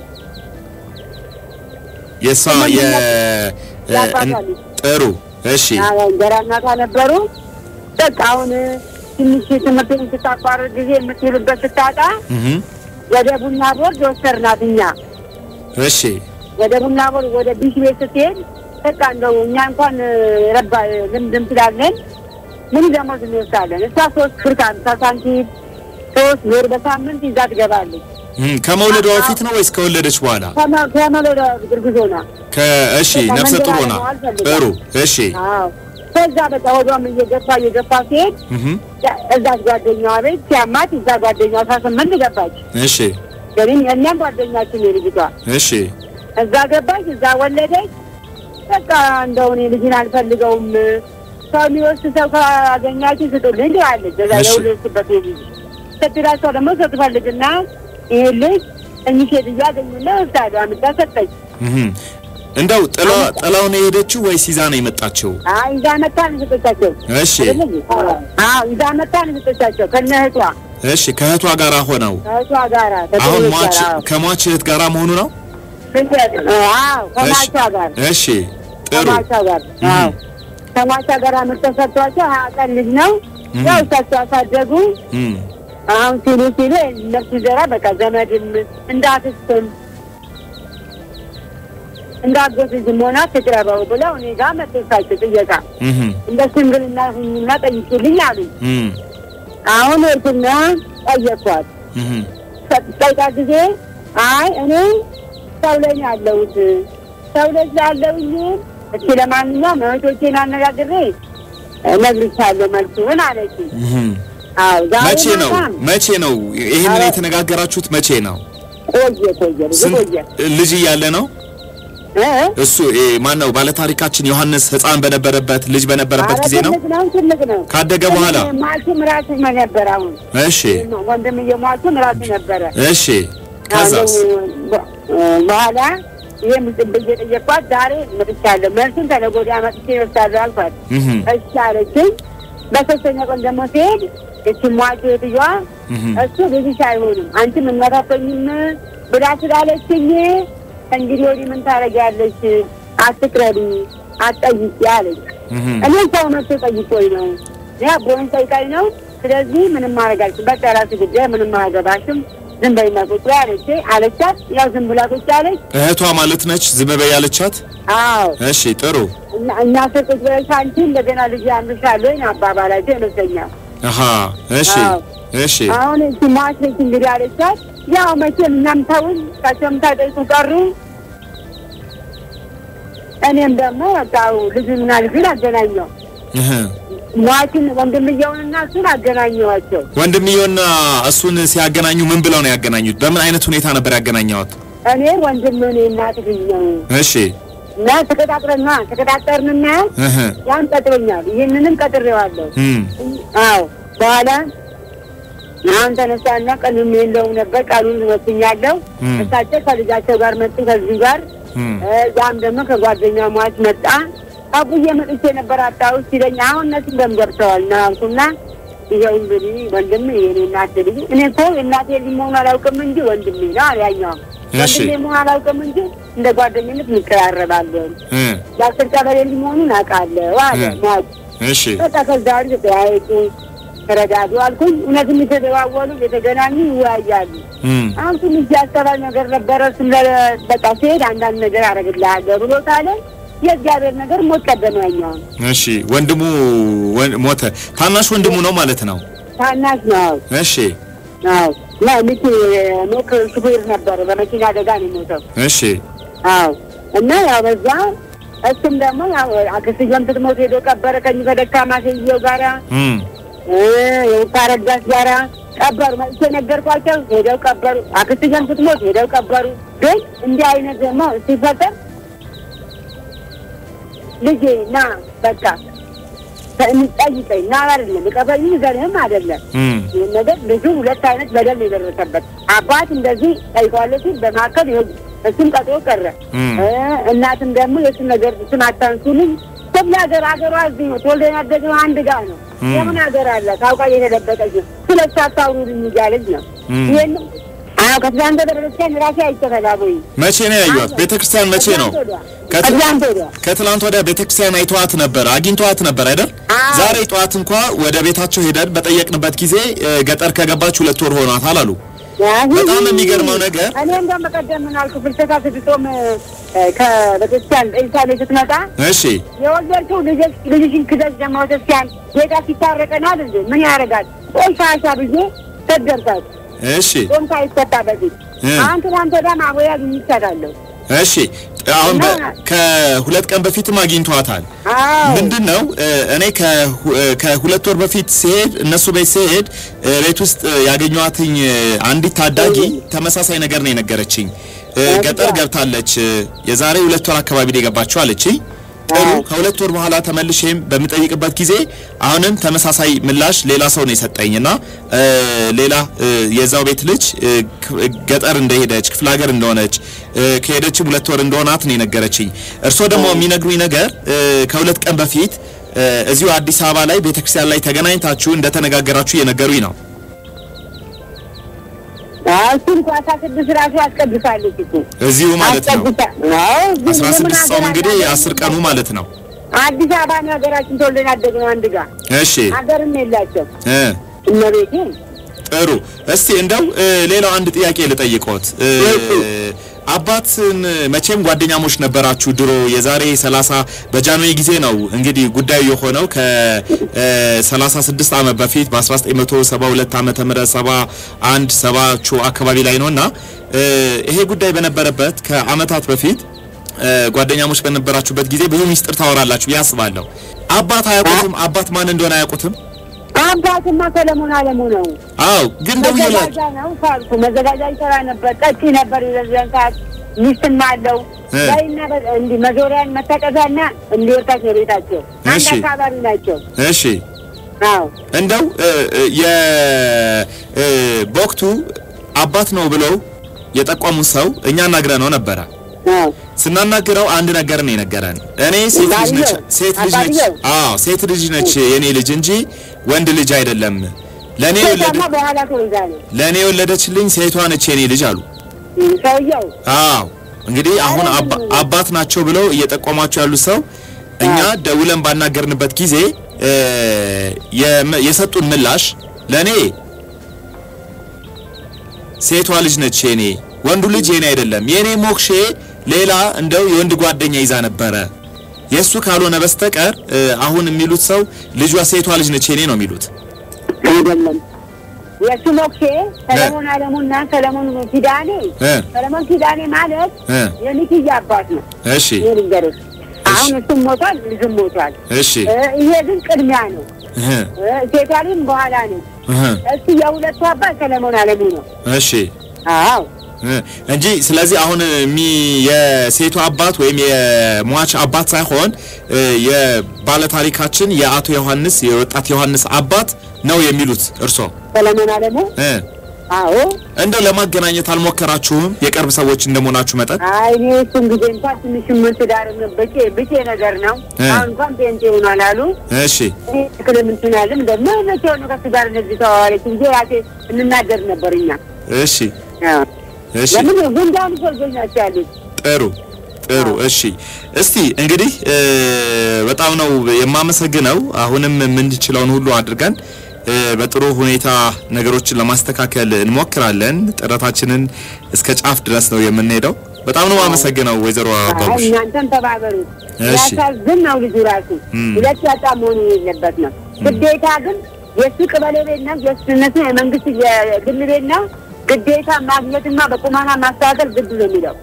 የሷ የ እ፣ ያባታል። እን- ጥሩ እሺ አዎ እንጀራ እናቷ ነበሩ። በቃ አሁን ትንሽ ትምህርትን ስታቋርጥ ጊዜ የምትውልበት ስታጣ እህ ወደ ቡና ቦርድ ወሰድናት። እኛ እሺ ወደ ቡና ቦርድ ወደ ቢሽ ቤት ስትሄድ በቃ እንደው እኛ እንኳን ረባ ልምድም ስላለን ምን ደሞዝ እንወስዳለን። እሷ ሶስት ብር ከሀምሳ ሳንቲም ሶስት ብር በሳምንት ይዛ ትገባለች። እም፣ ከመውለዷ በፊት ነው ወይስ ከወለደች በኋላ? ከመ- ከመሎዳ ግርግዞ ነው። ከእሺ ነፍሰ ጡር ሆና ጥሩ እሺ አዎ ከዛ በቃ ወዷም እየገፋ እየገፋ ሲሄድ እህ እዛች ጓደኛዋ ቤት ሲያማት እዛ ጓደኛዋ አስራ ስምንት ገባች። እሺ ግን እኛም ጓደኛችን የልጅቷ እሺ እዛ ገባች፣ እዛ ወለደች። በቃ እንደው እኔ ልጅን አልፈልገውም ሰው የሚወስድ ሰው ካገኛችን ስጡልኝ ትላለች። እዛ እሺ። የወለድኩበት ልጅ አስከትላ እሷ ደግሞ ሰው ትፈልግና ይህ ልጅ እኚህ ሴትዮ አገኙና ወስዳሉ አምጣ ሰጠች። እህም። እንደው ጥላ ጥላውን የሄደችው ወይስ ይዛ ነው የመጣችው? አይ ይዛ መታ ነው የሰጠቻቸው። እሺ አዎ ይዛ መታ ነው የሰጠቻቸው ከነ እህቷ እሺ ከእህቷ ጋር ሆነው ከእህቷ ጋራ አሁን ከትንሿ ሟች ጋር፣ አዎ። ከሟች እህት ጋራ መሆኑ ነው? አዎ ከሟቿ ጋር እሺ ጥሩ ከሟቿ ጋር አዎ ከሟቿ ጋር አምጥተው ሰጥቷቸው ሀያ ቀን ልጅ ነው እም። ያው እሳቸው አሳደጉ። እም። አሁን ሲሉ ሲሉ ነፍሱ ዘራ በቃ ዘመድም እንዳትስም እንዳጎት ልጅም ሆና ትቅረበው ብለው እኔ ጋር መጡ እሳቸው ጥየቃ እህም። እንደ ሽምግልና ሁኝና ጠይቂልኝ አሉኝ። እም። አሁን እርትና ጠየኳት። እህም። ጠይቃ ጊዜ አይ እኔ ሰው ላይ ነው ያለሁት ሰው ላይ ስላለሁኝ እስኪ ለማንኛውም እህቶቼን አነጋግሬ እነግርሻለሁ መልሱን አለች። እህም። አዎ ዛሬ መቼ ነው ማታም መቼ ነው ይህንን አረ- የተነጋገራችሁት? መቼ ነው? ቆየ ቆየ ብዙ ስንት ቆየ ልጅ እያለ ነው? እ? እሱ ማን ነው? ባለታሪካችን ዮሐንስ ሕፃን በነበረበት ልጅ በነበረበት ኧረ ጊዜ ነው? ትልቅ ነው ትልቅ ነው ካደገ በኋላ? ማለትም ራሱ ነበር አሁን እሺ ወንድምዬ ሟቹም ራሱ ነበረ እሺ። ከዛስ? አሁን በኋላ ይህም ብዬ ጠየቅኳት። ዛሬ መጥቻለሁ መልሱን ተነገ ወዲያ መጥቼ እወስዳለሁ አልኳት። እህም። እሺ አለችኝ። በሶስተኛ ቀን ደግሞ ሲሄድ እቺ ሟቹ እህትየዋ እህም። እሱ ልጅሽ አይሆንም አንቺም እናታተኝም ብላ ስላለችኝ እንግዲህ ወዲህ ምን ታደርጊያለሽ? አትቅረቢ፣ አትጠይቂ አለች። እህም። እኔ ሰው መጥቶ ጠይቆኝ ነው ያ ቦይን ጠይቃኝ ነው። ስለዚህ ምንም ማድረግ አልችልም። በቃ የራሱ ጉዳይ፣ ምንም አያገባሽም። ዝም በይና ቁጭ በይ አለች አለቻት። ያው ዝም ብላ ቁጭ አለች። እህቷ ማለት ነች ዝም በይ ያለቻት? አዎ እሺ ጥሩ። እና- እኛ ስር ቁጭ ብለሽ አንቺ እንደገና ልጅ ያምርሻል ወይ አባባላቸው ይመስለኛል። አሃ እሺ አዎ። እሺ አሁን እቺ ማስለች እንግዲህ አለቻት። ያው መቼም እኛም ተውን ካቸውም ታጠይቁ ቀሩ። እኔም ደግሞ በቃው ልጁና ልጁን አገናኘው እህ። ሟችን ወንድምየውንና እሱን አገናኘዋቸው። ወንድምየውና እሱን ሲያገናኙ ምን ብለው ነው ያገናኙት? በምን አይነት ሁኔታ ነበር ያገናኘዋት? እኔ ወንድም እኔ እናት ልጅ ነው እሺ እና ተቀጣጥረና ተቀጣጠርንና እህ። ያን ቀጥሮኛል። ይህንንም ቀጥሬዋለሁ። እም። አዎ በኋላ አሁን ተነሳና ቀኑም የለውም ነበር ቃሉን ወስኛለሁ። እም። እሳቸው ከልጃቸው ጋር መጡ ከዚህ ጋር እም። እ፣ ያም ደግሞ ከጓደኛ ሟች መጣ። አቡዬ መጥቼ ነበር አጣሁት ሲለኝ አሁን እነሱ ደም ገብተዋል ና አልኩና ይኸው እንግዲህ ወንድም የኔ እናት ልጅ እኔ እኮ እናቴ ልጅ መሆን አላውቅም እንጂ ወንድሜ ነው አለ ያኛው። እሺ። ወንድሜ መሆን አላውቅም እንጂ እንደ ጓደኝነት እንቀራረባለን። እ። የአስር ቀበሌ ልጅ መሆኑን አውቃለሁ አለ እ። ሟች። እሺ በቃ ከዛ ወዲህ ተያየጡ፣ ተረዳዱ አልኩኝ። እውነትም የተደዋወሉ የተገናኙ ይወያያሉ። እም። አሁን ትንሽ ያሰባል ነገር ነበረ። እሱም ለ- በቃ ሲሄድ አንዳንድ ነገር አደርግልሃለሁ ብሎታል። የእግዚአብሔር ነገር ሞት ቀደመ። ያኛውን እሺ ወንድሙ ወን- ሞተ። ታናሽ ወንድሙ ነው ማለት ነው። ታናሽ ነው። እሺ አዎ እና ሚኪ ኖክ ሹፌር ነበረ። በመኪና አደጋ ነው የሞተው። እሺ አዎ እና ያው በዛ እሱም ደግሞ ያው አክስዮም ስትሞት ሄዶ ቀበረ ከኝ ከደካማ ሴትየው ጋራ እም። ከረዳት ጋራ ቀበሩ። መጥቼ ነገርኳቸው። ሄደው ቀበሩ። አክስዮም ስትሞት ሄደው ቀበሩ። ግን እንዲህ አይነት ደግሞ ሲፈጠር ልጄ ና በቃ ጠይቀኝ ና አይደለም ቀበኝ ዘርህም አይደለም እም። ይህን ነገር ልጁ ሁለት አይነት በደል ነው የደረሰበት። አባት እንደዚህ ጠይቋለች፣ በመካከል ይኸው እሱም ቀጥሮ ቀረ። እም። እ እናትም ደግሞ የእሱን ነገር እሱን አታንሱልኝ። ክፍለ ሀገር ሀገሯ እዚህ ነው። ተወልደን ያደግነው አንድ ጋር ነው። እም። የምን ሀገር አለ ታውቃ የተደበቀች ነው። ስለ እሱ አታውሩልኝ እያለች ነው። እም። ይህን አዎ ከትላንት ወደ ቤተክርስቲያን ራሴ አይተፈላቦይ መቼ ነው ያዩት? ቤተክርስቲያን መቼ ነው? ከት- ከትላንት ወዲያ ከትላንት ወዲያ ቤተክርስቲያን አይተዋት ነበር፣ አግኝተዋት ነበር አይደል? አዎ። ዛሬ ጠዋት እንኳ ወደ ቤታቸው ሄደን በጠየቅንበት ጊዜ እ፣ ገጠር ከገባች ሁለት ወር ሆኗታል አሉ። በጣም የሚገርመው ነገር እኔ እንደውም በቀደም ምን አልኩ ፍልሰታ ስትጾም እ፣ ከቤተክርስቲያን ጠይሳ ላይ ስትመጣ እሺ የወለድሽው ልጅሽ ልጅሽን ክደት ደግሞ ቤተክርስቲያን ጌታ ሲታረቀናል እንዴ ምን ያደርጋል? ቆይ ሻሻ ብዬ ሰደርታት እሺ ጾም ሳይፈታ በፊት እ። አሁን ትናንት ወዲያ ማቦያ ይቻላለሁ። እሺ አሁን በ- እና- ከሁለት ቀን በፊትም አግኝተዋታል። አዎ ምንድን ነው እ፣ እኔ ከሁ- እ፣ ከሁለት ወር በፊት ሲሄድ እነሱ ቤት ሲሄድ እ፣ ቤት ውስጥ እ፣ ያገኘኋትኝ እ፣ አንዲት ታዳጊ ተመሳሳይ ነገር ነው የነገረችኝ። እ፣ ገጠር ገብታለች እ፣ የዛሬ ሁለት ወር አካባቢ ነው የገባችው አለችኝ። ጥሩ። ከሁለት ወር በኋላ ተመልሼም በምጠይቅበት ጊዜ አሁንም ተመሳሳይ ምላሽ ሌላ ሰው ነው የሰጠኝ እና እ፣ ሌላ እ፣ የዛው ቤት ልጅ እ፣ ክ- ገጠር እንደሄደች ክፍለ ሀገር እንደሆነች እ፣ ከሄደችም ሁለት ወር እንደሆናት ነው የነገረችኝ። እርስዎ ደግሞ የሚነግሩኝ ነገር እ፣ ከሁለት ቀን በፊት እ፣ እዚሁ አዲስ አበባ ላይ ቤተክርስቲያን ላይ ተገናኝታችሁ እንደተነጋገራችሁ እየነገሩኝ ነው። እሱን እኮ አስራ ስድስት ራሱ አስቀድሳለች እኮ እዚሁ ማለት ነው። አስቀድሳ አዎ፣ ግን አስራ የምን ስድስት ሰው ሀገር እንግዲህ አለ? አስር ቀኑ ማለት ነው። አዲስ አበባ ነው ሀገራችን ተወልደን ያደግነው አንድ ጋር እሺ ሀገርም የላቸው እ እመቤቴ ጥሩ እስቲ እንደው እ፣ ሌላው አንድ ጥያቄ ልጠይቆት እ፣ አባትን መቼም ጓደኛሞች ነበራችሁ ድሮ የዛሬ 30 በጃንሆይ ጊዜ ነው እንግዲህ ጉዳዩ የሆነው ከ36 ዓመት በፊት በ1972 ዓመተ ምህረት 71 ሰባቹ አካባቢ ላይ ነውና እ፣ ይሄ ጉዳይ በነበረበት ከአመታት በፊት እ፣ ጓደኛሞች በነበራችሁበት ጊዜ ብዙ ሚስጥር ታወራላችሁ ብዬ አስባለሁ። አባት አያውቁትም? አባት ማን እንደሆነ አያውቁትም? አባትማ ሰለሞን አለሙ ነው። አዎ ግን ደውዬላችሁ መዘጋጃ ነው ካልኩ መዘጋጃ ይሰራ ነበር። ጠጪ ነበር የዛን ሰዓት ሚስትም አለው እ። ላይና በ- እንዲህ መዞሪያን መታቀፊያና እንዲወርታች ነው ቤታቸው። አንድ እሺ። አካባቢ ናቸው። እሺ አዎ እንደው እ፣ እ፣ የ እ፣ በወቅቱ አባት ነው ብለው የጠቋሙን ሰው እኛ አናግረ ነው ነበረ። አዎ ስናናግረው አንድ ነገር ነው የነገረን። እኔ ሴት ልጅ ነች ባልየው? ሴት ልጅ ነች አባትየው? አዎ ሴት ልጅ ነች የኔ ልጅ እንጂ ወንድ ልጅ አይደለም። ለኔ የወለደ ሴቷማ በኋላ ተወልዳ ነው ለኔ የወለደችልኝ ሴቷ ነች የኔ ልጅ አሉ። እም፣ ሰውየው አዎ እንግዲህ አሁን አባ- አባት ናቸው ብለው እየጠቆሟቸው ያሉት ሰው እኛ ደውለን ባናገርንበት ጊዜ እ፣ የመ- የሰጡን ምላሽ ለኔ ሴቷ ልጅ ነች የኔ ወንዱ ልጅ የኔ አይደለም። የኔ ሞክሼ ሌላ እንደው የወንድ ጓደኛ ይዛ ነበረ። የእሱ ካልሆነ በስተቀር እ፣ አሁን የሚሉት ሰው ልጇ ሴቷ ልጅ ነች የኔ ነው የሚሉት። አይደለም። የእሱ ሞክሼ ሰለሞን አለሙና ሰለሞን ኪዳኔ እ፣ ሰለሞን ኪዳኔ ማለት እ፣ የሚክያ አባት ነው። እሺ ይህ ልንገርህ። አሁን እሱም ሞቷል፣ ልጁም ሞቷል። እሺ እ፣ ይሄ ግን ቅድሚያ ነው። እህ፣ እ፣ ሴቷ ልጅም በኋላ ነው። እህ፣ እሱ የሁለቱ አባት ሰለሞን አለሙ ነው። እሺ አዎ እ፣ እንጂ ስለዚህ አሁን የሚ የሴቱ አባት ወይም የሟች አባት ሳይሆን እ፣ የባለታሪካችን የአቶ ዮሐንስ የወጣት ዮሐንስ አባት ነው የሚሉት እርሶ ሰለሞን አለሙ እ፣ አዎ። እንደው ለማገናኘት አልሞከራችሁም? የቅርብ ሰዎች እንደመሆናችሁ መጠን አይ እኔ እሱን ጊዜ እንኳን ትንሽ ምን ትዳር ብቼ ብቼ ነገር ነው። እ። አሁን እንኳን ፔንቴ ሆኗል አሉ። እሺ እኔ ትክልም እንትን አለም ደግሞ መቼ ሆነ ከሱ ጋር እንደዚህ ተዋዋለች እንጂ ራሴ እንናገር ነበር እኛ። እሺ አዎ። እሺ ለምን ጉንዳን ሰዎች ናቸው ያሉት። ጥሩ ጥሩ እሺ እስቲ እንግዲህ እ፣ በጣም ነው የማመሰግነው አሁንም የምንችለውን ሁሉ አድርገን እ፣ በጥሩ ሁኔታ ነገሮችን ለማስተካከል እንሞክራለን ጥረታችንን እስከ ጫፍ ድረስ ነው የምንሄደው በጣም ነው የማመሰግነው ወይዘሮ አይ አባቡሽ እናንተም ተባበሩ። እሺ። ያሳዝን ነው ልጁ ራሱ እም። ሁለት ያጣ መሆኑ የሌለበት ነው። ግዴታ ግን የእሱ ቅበሌ ቤት ነው፣ የእሱ እነሱ የመንግስት የግል ቤት ነው። ግዴታ ማግኘትና በቁማና ማስተካከል ግድ ነው የሚለው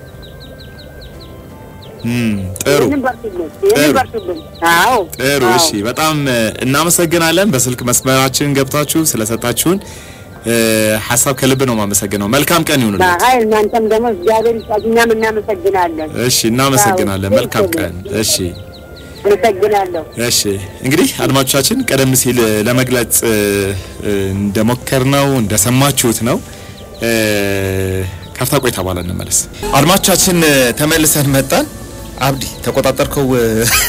እም፣ ጥሩ ይህንን በርቱልን፣ ይህንን ጥሩ። በርቱልን። አዎ ጥሩ አዎ። እሺ በጣም እ፣ እናመሰግናለን በስልክ መስመራችን ገብታችሁ ስለሰጣችሁን እ፣ ሀሳብ ከልብ ነው የማመሰግነው መልካም ቀን ይሁንልን አይ እናንተም ደግሞ እግዚአብሔር ይስጣችሁ፣ እኛም እናመሰግናለን። እሺ እናመሰግናለን አዎ፣ መልካም ቴንክ ዩ። ቀን እሺ አመሰግናለሁ። እሺ እንግዲህ አድማጮቻችን ቀደም ሲል እ፣ ለመግለጽ እ፣ እ፣ እንደሞከርነው እንደሰማችሁት ነው። እ፣ ካፍታ ቆይታ በኋላ እንመለስ። አድማጮቻችን እ፣ ተመልሰን መጣን። አብዲ ተቆጣጠርከው እ፣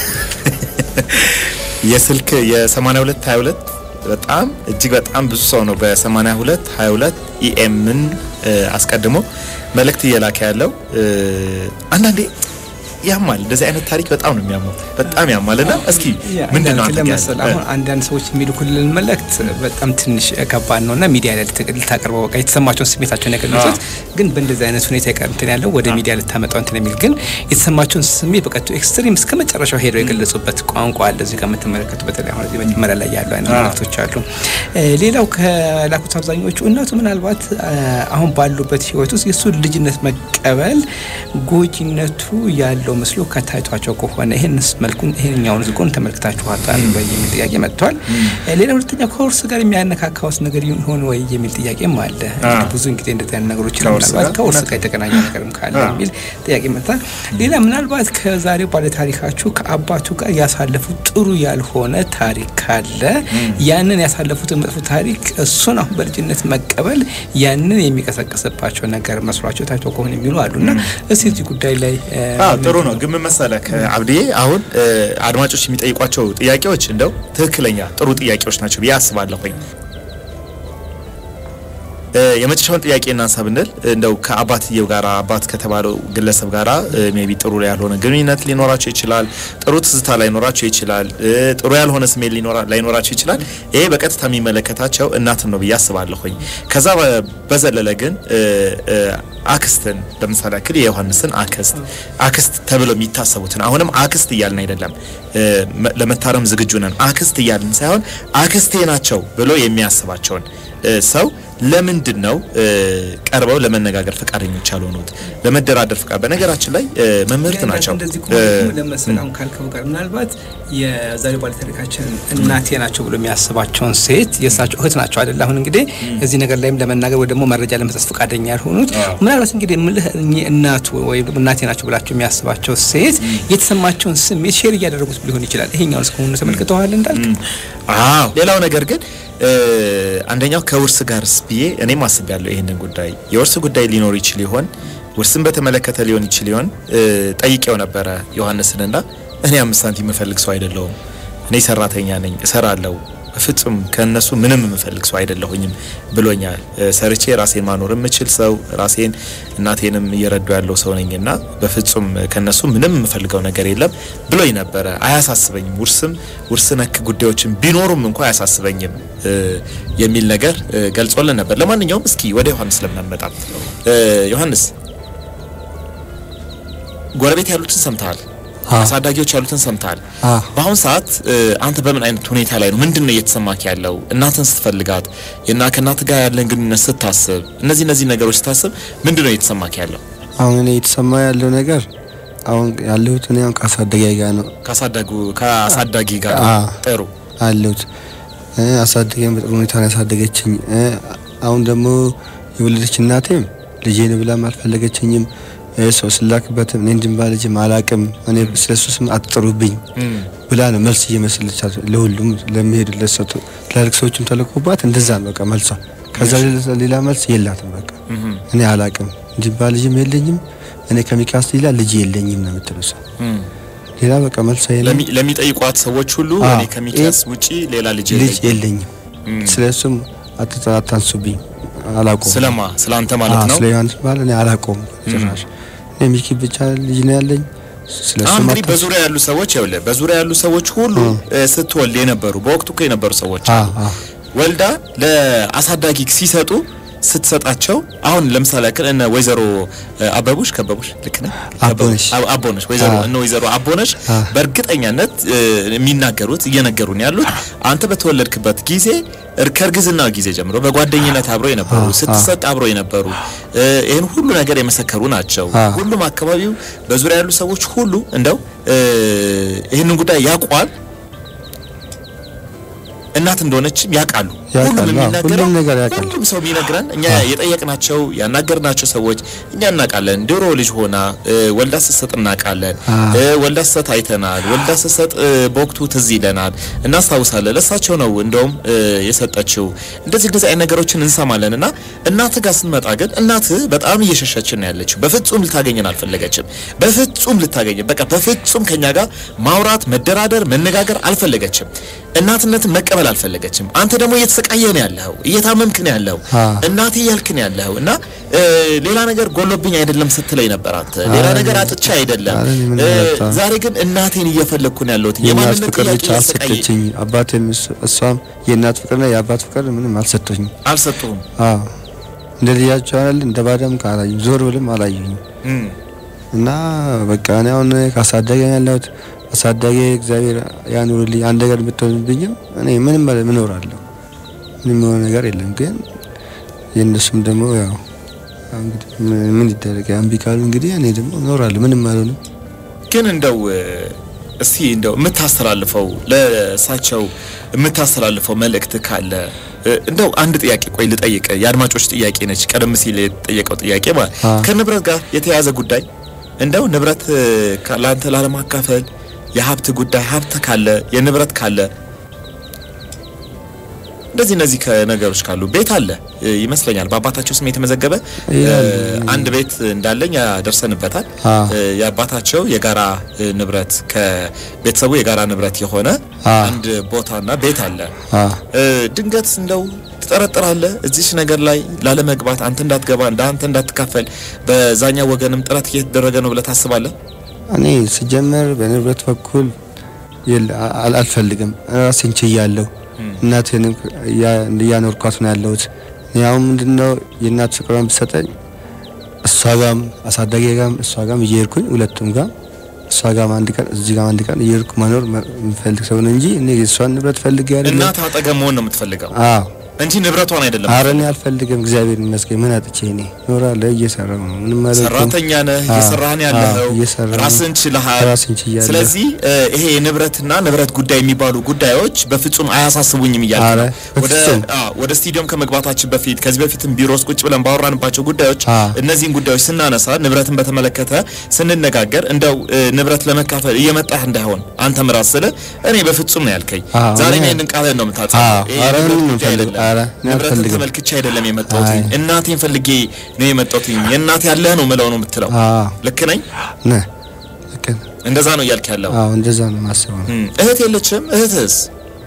የስልክ የ82 22 በጣም እጅግ በጣም ብዙ ሰው ነው በ82 22 ኢኤምን አስቀድሞ መልእክት እየላከ ያለው እ፣ አንዳንዴ ያማል። እንደዚህ አይነት ታሪክ በጣም ነው የሚያመው፣ በጣም ያማል። እና እስኪ ምንድን ነው አንተ ለመሰል ጋር- አሁን አንዳንድ ሰዎች የሚልኩልን መልእክት በጣም ትንሽ ከባድ ነው እና ሚዲያ ላይ ልት- ልታቀርበው በቃ የተሰማቸውን ስሜታቸውን የገለጹት ግን በእንደዚህ አይነት ሁኔታ የቀር እንትን ያለው ወደ ሚዲያ ልታመጣው እንትን የሚል ግን የተሰማቸውን ስሜት በቃ ኤክስትሪም እስከ መጨረሻው ሄደው የገለጹበት ቋንቋ አለ። እዚህ ጋር የምትመለከቱ በተለይ አሁን እዚህ መጀመሪያ ላይ ያሉ አይነት መልእክቶች አሉ። እ፣ ሌላው ከላኩት አብዛኞቹ እናቱ ምናልባት እ፣ አሁን ባሉበት ህይወት ውስጥ የእሱ ልጅነት መቀበል ጎጂነቱ ያለው ምስሉ ከታይቷቸው ከሆነ ይህንስ መልኩን ይህንኛውን ዝጎን ተመልክታችኋታል ወይ የሚል ጥያቄ መጥቷል። ሌላ ሁለተኛ ከውርስ ጋር የሚያነካካውስ ነገር ይሆን ወይ የሚል ጥያቄም አለ። እንግዲህ ብዙ ጊዜ እንደዚህ አይነት ነገሮች ከውርስ ምናልባት ጋር ከውርስ ጋር የተገናኘ ነገርም ካለ የሚል ጥያቄ መጥቷል። ሌላ ምናልባት ከዛሬው ባለታሪካችሁ ከአባቱ ጋር ያሳለፉት ጥሩ ያልሆነ ታሪክ ካለ ያንን ያሳለፉትን መጥፎ ታሪክ እሱን አሁን በልጅነት መቀበል ያንን የሚቀሰቅስባቸው ነገር መስሏቸው ታይቶ ከሆነ የሚሉ አሉና እስቲ እዚህ ጉዳይ ላይ እ፣ አዎ ጥሩ ነው። ግን ምን መሰለህ አብዲዬ፣ አሁን እ፣ አድማጮች የሚጠይቋቸው ጥያቄዎች እንደው ትክክለኛ ጥሩ ጥያቄዎች ናቸው ብዬ አስባለሁኝ። እ፣ የመጨረሻውን ጥያቄ እናንሳ ብንል እንደው ከአባትየው ጋር አባት ከተባለው ግለሰብ ጋር ሜቢ ጥሩ ያልሆነ ግንኙነት ሊኖራቸው ይችላል። ጥሩ ትዝታ ላይኖራቸው ይችላል። እ፣ ጥሩ ያልሆነ ስሜት ሊኖራ- ላይኖራቸው ይችላል። ይሄ በቀጥታ የሚመለከታቸው እናትን ነው ብዬ አስባለሁኝ። ከዛ በ- በዘለለ ግን እ፣ እ፣ አክስትን ለምሳሌ ያክል የዮሐንስን አክስት አክስት ተብለው የሚታሰቡትን አሁንም አክስት እያልን አይደለም እ፣ መ- ለመታረም ዝግጁ ነን። አክስት እያልን ሳይሆን አክስቴ ናቸው ብሎ የሚያስባቸውን እ፣ ሰው ለምንድን ነው እ፣ ቀርበው ለመነጋገር ፈቃደኞች ያልሆኑት? ለመደራደር ፈቃድ በነገራችን ላይ እ፣ መምህርት ናቸው እንደዚህ እ፣ ከሆነ ለመሰል አሁን ካልከው ጋር ምናልባት የዛሬው ባለታሪካችን እናቴ ናቸው ብሎ የሚያስባቸውን ሴት የእሳቸው እህት ናቸው አይደል? አሁን እንግዲህ እዚህ ነገር ላይም ለመናገር ወይ ደግሞ መረጃ ለመስጠት ፈቃደኛ ያልሆኑት ምናልባት እንግዲህ ምልህ እኚህ እናቱ ወይም ደግሞ እናቴ ናቸው ብላቸው የሚያስባቸው ሴት የተሰማቸውን ስሜት ሼር እያደረጉት ሊሆን ይችላል። ይሄኛውን እስከሆኑ ተመልክተዋል እንዳልክ አዎ ሌላው ነገር ግን እ፣ አንደኛው ከውርስ ጋርስ ብዬ እኔም አስቤያለሁ። ይህንን ጉዳይ የውርስ ጉዳይ ሊኖር ይችል ይሆን ውርስን በተመለከተ ሊሆን ይችል ይሆን እ፣ ጠይቄው ነበረ ዮሐንስንና እኔ አምስት ሳንቲም የምፈልግ ሰው አይደለሁም። እኔ ሰራተኛ ነኝ፣ እሰራለሁ። በፍጹም ከእነሱ ምንም የምፈልግ ሰው አይደለሁኝም ብሎኛል። እ፣ ሰርቼ ራሴን ማኖር የምችል ሰው ራሴን እናቴንም እየረዱ ያለው ሰው ነኝና በፍጹም ከነሱ ምንም የምፈልገው ነገር የለም ብሎኝ ነበረ። አያሳስበኝም፣ ውርስም ውርስ ነክ ጉዳዮችን ቢኖሩም እንኳ አያሳስበኝም እ፣ የሚል ነገር እ፣ ገልጾልን ነበር። ለማንኛውም እስኪ ወደ ዮሐንስ ለምን አንመጣም? እ፣ ዮሐንስ ጎረቤት ያሉትን ሰምተሃል፣ አዎ። አሳዳጊዎች ያሉትን ሰምተሃል። አዎ። በአሁን ሰዓት እ፣ አንተ በምን አይነት ሁኔታ ላይ ነው? ምንድን ነው እየተሰማክ ያለው? እናትን ስትፈልጋት እና ከእናት ጋር ያለን ግንኙነት ስታስብ፣ እነዚህ እነዚህ ነገሮች ስታስብ ምንድን ነው እየተሰማክ ያለው? አሁን እኔ የተሰማ ያለው ነገር አሁን ያለሁት እኔ አሁን ከአሳዳጊ ጋር ነው ካሳዳጉ ከአሳዳጊ ጋር አዎ። ጥሩ አለሁት እ፣ አሳደገኝ በጥሩ ሁኔታ ነው ያሳደገችኝ። እ፣ አሁን ደግሞ የወለደች እናቴም ልጄን ብላም አልፈለገችኝም። እ፣ ሰው ስላክበትም እኔ እንድንባ ልጅም አላቅም እኔ ስለሱ ስም አትጥሩብኝ ብላ ነው መልስ እየመሰለቻት ለሁሉም ለሚሄዱለት ሰው ትላልቅ ሰዎችም ተልኮባት እንደዛ ነው በቃ መልሷ። ከዛ ሌላ- ሌላ መልስ የላትም በቃ እኔ አላቅም እንድንባ ልጅም የለኝም እኔ ከሚካስ ሌላ ልጅ የለኝም ነው የምትለው እሷ። እም። ሌላ በቃ መልሷ የለም ለሚ- ለሚጠይቋት ሰዎች ሁሉ አዎ። እኔ ከሚኪያስ ውጪ ሌላ ልጅ ልጅ የለኝም። የለኝም ስለ እሱም አትጠ- አታንሱብኝ አላቆም ስለማ ስለ አንተ ማለት ነው። ስለ ዮሐንስ ባል እኔ አላቆም ጭራሽ እኔ ሚኪ ብቻ ልጅ ነው ያለኝ ስለ አሁን እሱም እንግዲህ አታንሱ በዙሪያ ያሉ ሰዎች ይኸውልህ፣ በዙሪያ ያሉ ሰዎች ሁሉ እ፣ ስትወልድ የነበሩ በወቅቱ እኮ የነበሩ ሰዎች አዎ አሉ። አዎ ወልዳ ለአሳዳጊ ሲሰጡ ስትሰጣቸው አሁን ለምሳሌ ያክል እነ ወይዘሮ እ፣ አበቡሽ ከበቡሽ ልክ ነህ? አቦነሽ። አብ- አቦነሽ ወይዘሮ አዎ። እነ ወይዘሮ አቦነሽ አዎ። በእርግጠኛነት እ፣ የሚናገሩት እየነገሩን ያሉት አንተ በተወለድክበት ጊዜ እር- ከእርግዝና ጊዜ ጀምሮ በጓደኝነት አብሮ የነበሩ አዎ፣ ስትሰጥ አብሮ የነበሩ እ፣ ይህን ሁሉ ነገር የመሰከሩ ናቸው። አዎ። ሁሉም አካባቢው በዙሪያ ያሉ ሰዎች ሁሉ እንደው እ፣ ይህንን ጉዳይ ያውቋል እናት እንደሆነችም ያውቃሉ። ያውቃሉ። ሁሉም አዎ፣ የሚናገረው ሁሉም ነገር ያውቃሉ። ሁሉም ሰው የሚነግረን እኛ የጠየቅናቸው ያናገርናቸው ሰዎች እኛ እናውቃለን። ድሮ ልጅ ሆና እ፣ ወልዳ ስትሰጥ እናውቃለን። አዎ። እ፣ ወልዳ ስትሰጥ አይተናል። ወልዳ ስትሰጥ እ፣ በወቅቱ ትዝ ይለናል፣ እናስታውሳለን። ለእሳቸው ነው እንደውም እ፣ የሰጠችው። እንደዚህ እንደዚህ አይነት ነገሮችን እንሰማለን እና እናት ጋር ስንመጣ ግን እናት በጣም እየሸሸችን ነው ያለችው። በፍጹም ልታገኘን አልፈለገችም። በፍጹም ልታገኘን በቃ በፍጹም ከኛ ጋር ማውራት፣ መደራደር፣ መነጋገር አልፈለገችም። እናትነትን መቀበል አልፈለገችም። አንተ ደግሞ እየተሰቃየ ነው ያለኸው፣ እየታመምክ ነው ያለኸው፣ አዎ። እናቴ እያልክ ነው ያለኸው እና እ፣ ሌላ ነገር ጎሎብኝ አይደለም ስትለኝ ነበር አንተ ሌላ አይ፣ ነገር አጥቻ አይደለም አይ፣ ምን እ፣ አጣ? ዛሬ ግን እናቴን እየፈለግኩ ነው ያለሁት የእናት የማንነት ፍቅር ጥያቄ ብቻ እያሰቃየ አልሰጠችኝ። አባቴም እሱ- እሷም የእናት ፍቅርና የአባት ፍቅር ምንም አልሰጠኝም። አልሰጡህም። አዎ እንደ ልጃቸው አይደል እንደ ባዳም ካላዩኝ ዞር ብልም አላዩኝም። እም፣ እና በቃ እኔ አሁን ካሳደገ ያለሁት አሳዳጊ እግዚአብሔር ያኑርልኝ። አንድ ነገር ብትሆንብኝም እኔ ምንም ማለት ምን እኖራለሁ ምንም የሆነ ነገር የለም። ግን የእነሱም ደግሞ ያው ያው እንግዲህ ምን- ምን ይደረግ እምቢ ካሉ እንግዲህ እኔ ደግሞ እኖራለሁ ምንም አልሆንም። ግን እንደው እ፣ እስቲ እንደው የምታስተላልፈው ለእሳቸው የምታስተላልፈው መልእክት ካለ እ፣ እንደው አንድ ጥያቄ ቆይ ልጠይቅ። የአድማጮች ጥያቄ ነች። ቀደም ሲል የተጠየቀው ጥያቄ ማለት አ። ከንብረት ጋር የተያያዘ ጉዳይ እንደው ንብረት እ፣ ካ- ለአንተ ላለማካፈል የሀብት ጉዳይ ሀብት ካለ የንብረት ካለ እንደዚህ እነዚህ ከነገሮች ካሉ ቤት አለ እ፣ ይመስለኛል በአባታቸው ስም የተመዘገበ እ፣ ይላል። አንድ ቤት እንዳለኝ ያደርሰንበታል። አ። እ፣ የአባታቸው የጋራ እ፣ ንብረት ከቤተሰቡ የጋራ ንብረት የሆነ አ። አንድ ቦታና ቤት አለ። አ እ፣ ድንገት እንደው ትጠረጥራለህ እዚች ነገር ላይ ላለመግባት አንተ እንዳትገባ እንደ አንተ እንዳትካፈል በዛኛው ወገንም ጥረት እየተደረገ ነው ብለህ ታስባለህ? እኔ ስጀምር በንብረት በኩል የለ አል- አልፈልግም። ራሴን ችያለሁ። እናቴንም እያ- እያኖርኳት ነው ያለሁት። እኔ አሁን ምንድነው የእናት ፍቅሯን ብሰጠኝ እሷ ጋም አሳዳጊ ጋም እሷ ጋም እየሄድኩኝ ሁለቱም ጋር እሷ ጋም አንድ ቀን እዚህ ጋም አንድ ቀን እየሄድኩ መኖር መ- የምፈልግ ሰው ነው እንጂ እኔ የእሷን ንብረት ፈልጌ አይደለም። እናት አጠገብ መሆን ነው የምትፈልገው አዎ እንጂ ንብረቷን አይደለም። ኧረ እኔ አልፈልግም። እግዚአብሔር ይመስገን። ምን አጥቼ እኔ እኖራለሁ፣ እየሰራሁ ነው። ምንም አላልኩም። ሰራተኛ ነህ፣ አዎ፣ እየሰራህን አዎ፣ ያለኸው እየሰራሁ ነው። ራስን ችለሃል። ራሴን ችያለሁ። ስለዚህ እ፣ ይሄ የንብረትና ንብረት ጉዳይ የሚባሉ ጉዳዮች በፍጹም አያሳስቡኝም እያልኩ ኧረ፣ ነው። ወደ በፍጹም። አዎ፣ ወደ ስቱዲዮም ከመግባታችን በፊት ከዚህ በፊትም ቢሮ ውስጥ ቁጭ ብለን ባወራንባቸው ጉዳዮች አዎ። እነዚህን ጉዳዮች ስናነሳ ንብረትን በተመለከተ ስንነጋገር እንደው እ፣ ንብረት ለመካፈል እየመጣህ እንዳይሆን አንተም ራስህ ስለ እኔ በፍጹም ነው ያልከኝ። አዎ፣ ዛሬ እኔ- ይህንን ቃልህን ነው የምታጸፈው። አዎ፣ ይሄ ኧረ ንብረት ምንም ጉዳይ አልፈልግም። አይደለም። ኧረ እኔ ንብረትን አልፈልግም። ተመልክቼ አይደለም የመጣሁት አይ። እናቴን ፈልጌ ነው የመጣሁት። የእናቴ ያለህ ነው ምለው ነው የምትለው። አዎ ልክ ነኝ? ነህ ልክ ነህ። እንደዛ ነው እያልክ ያለው። አዎ እንደዛ ነው የማስበው ነው እም፣ እህት የለችም? እህትስ?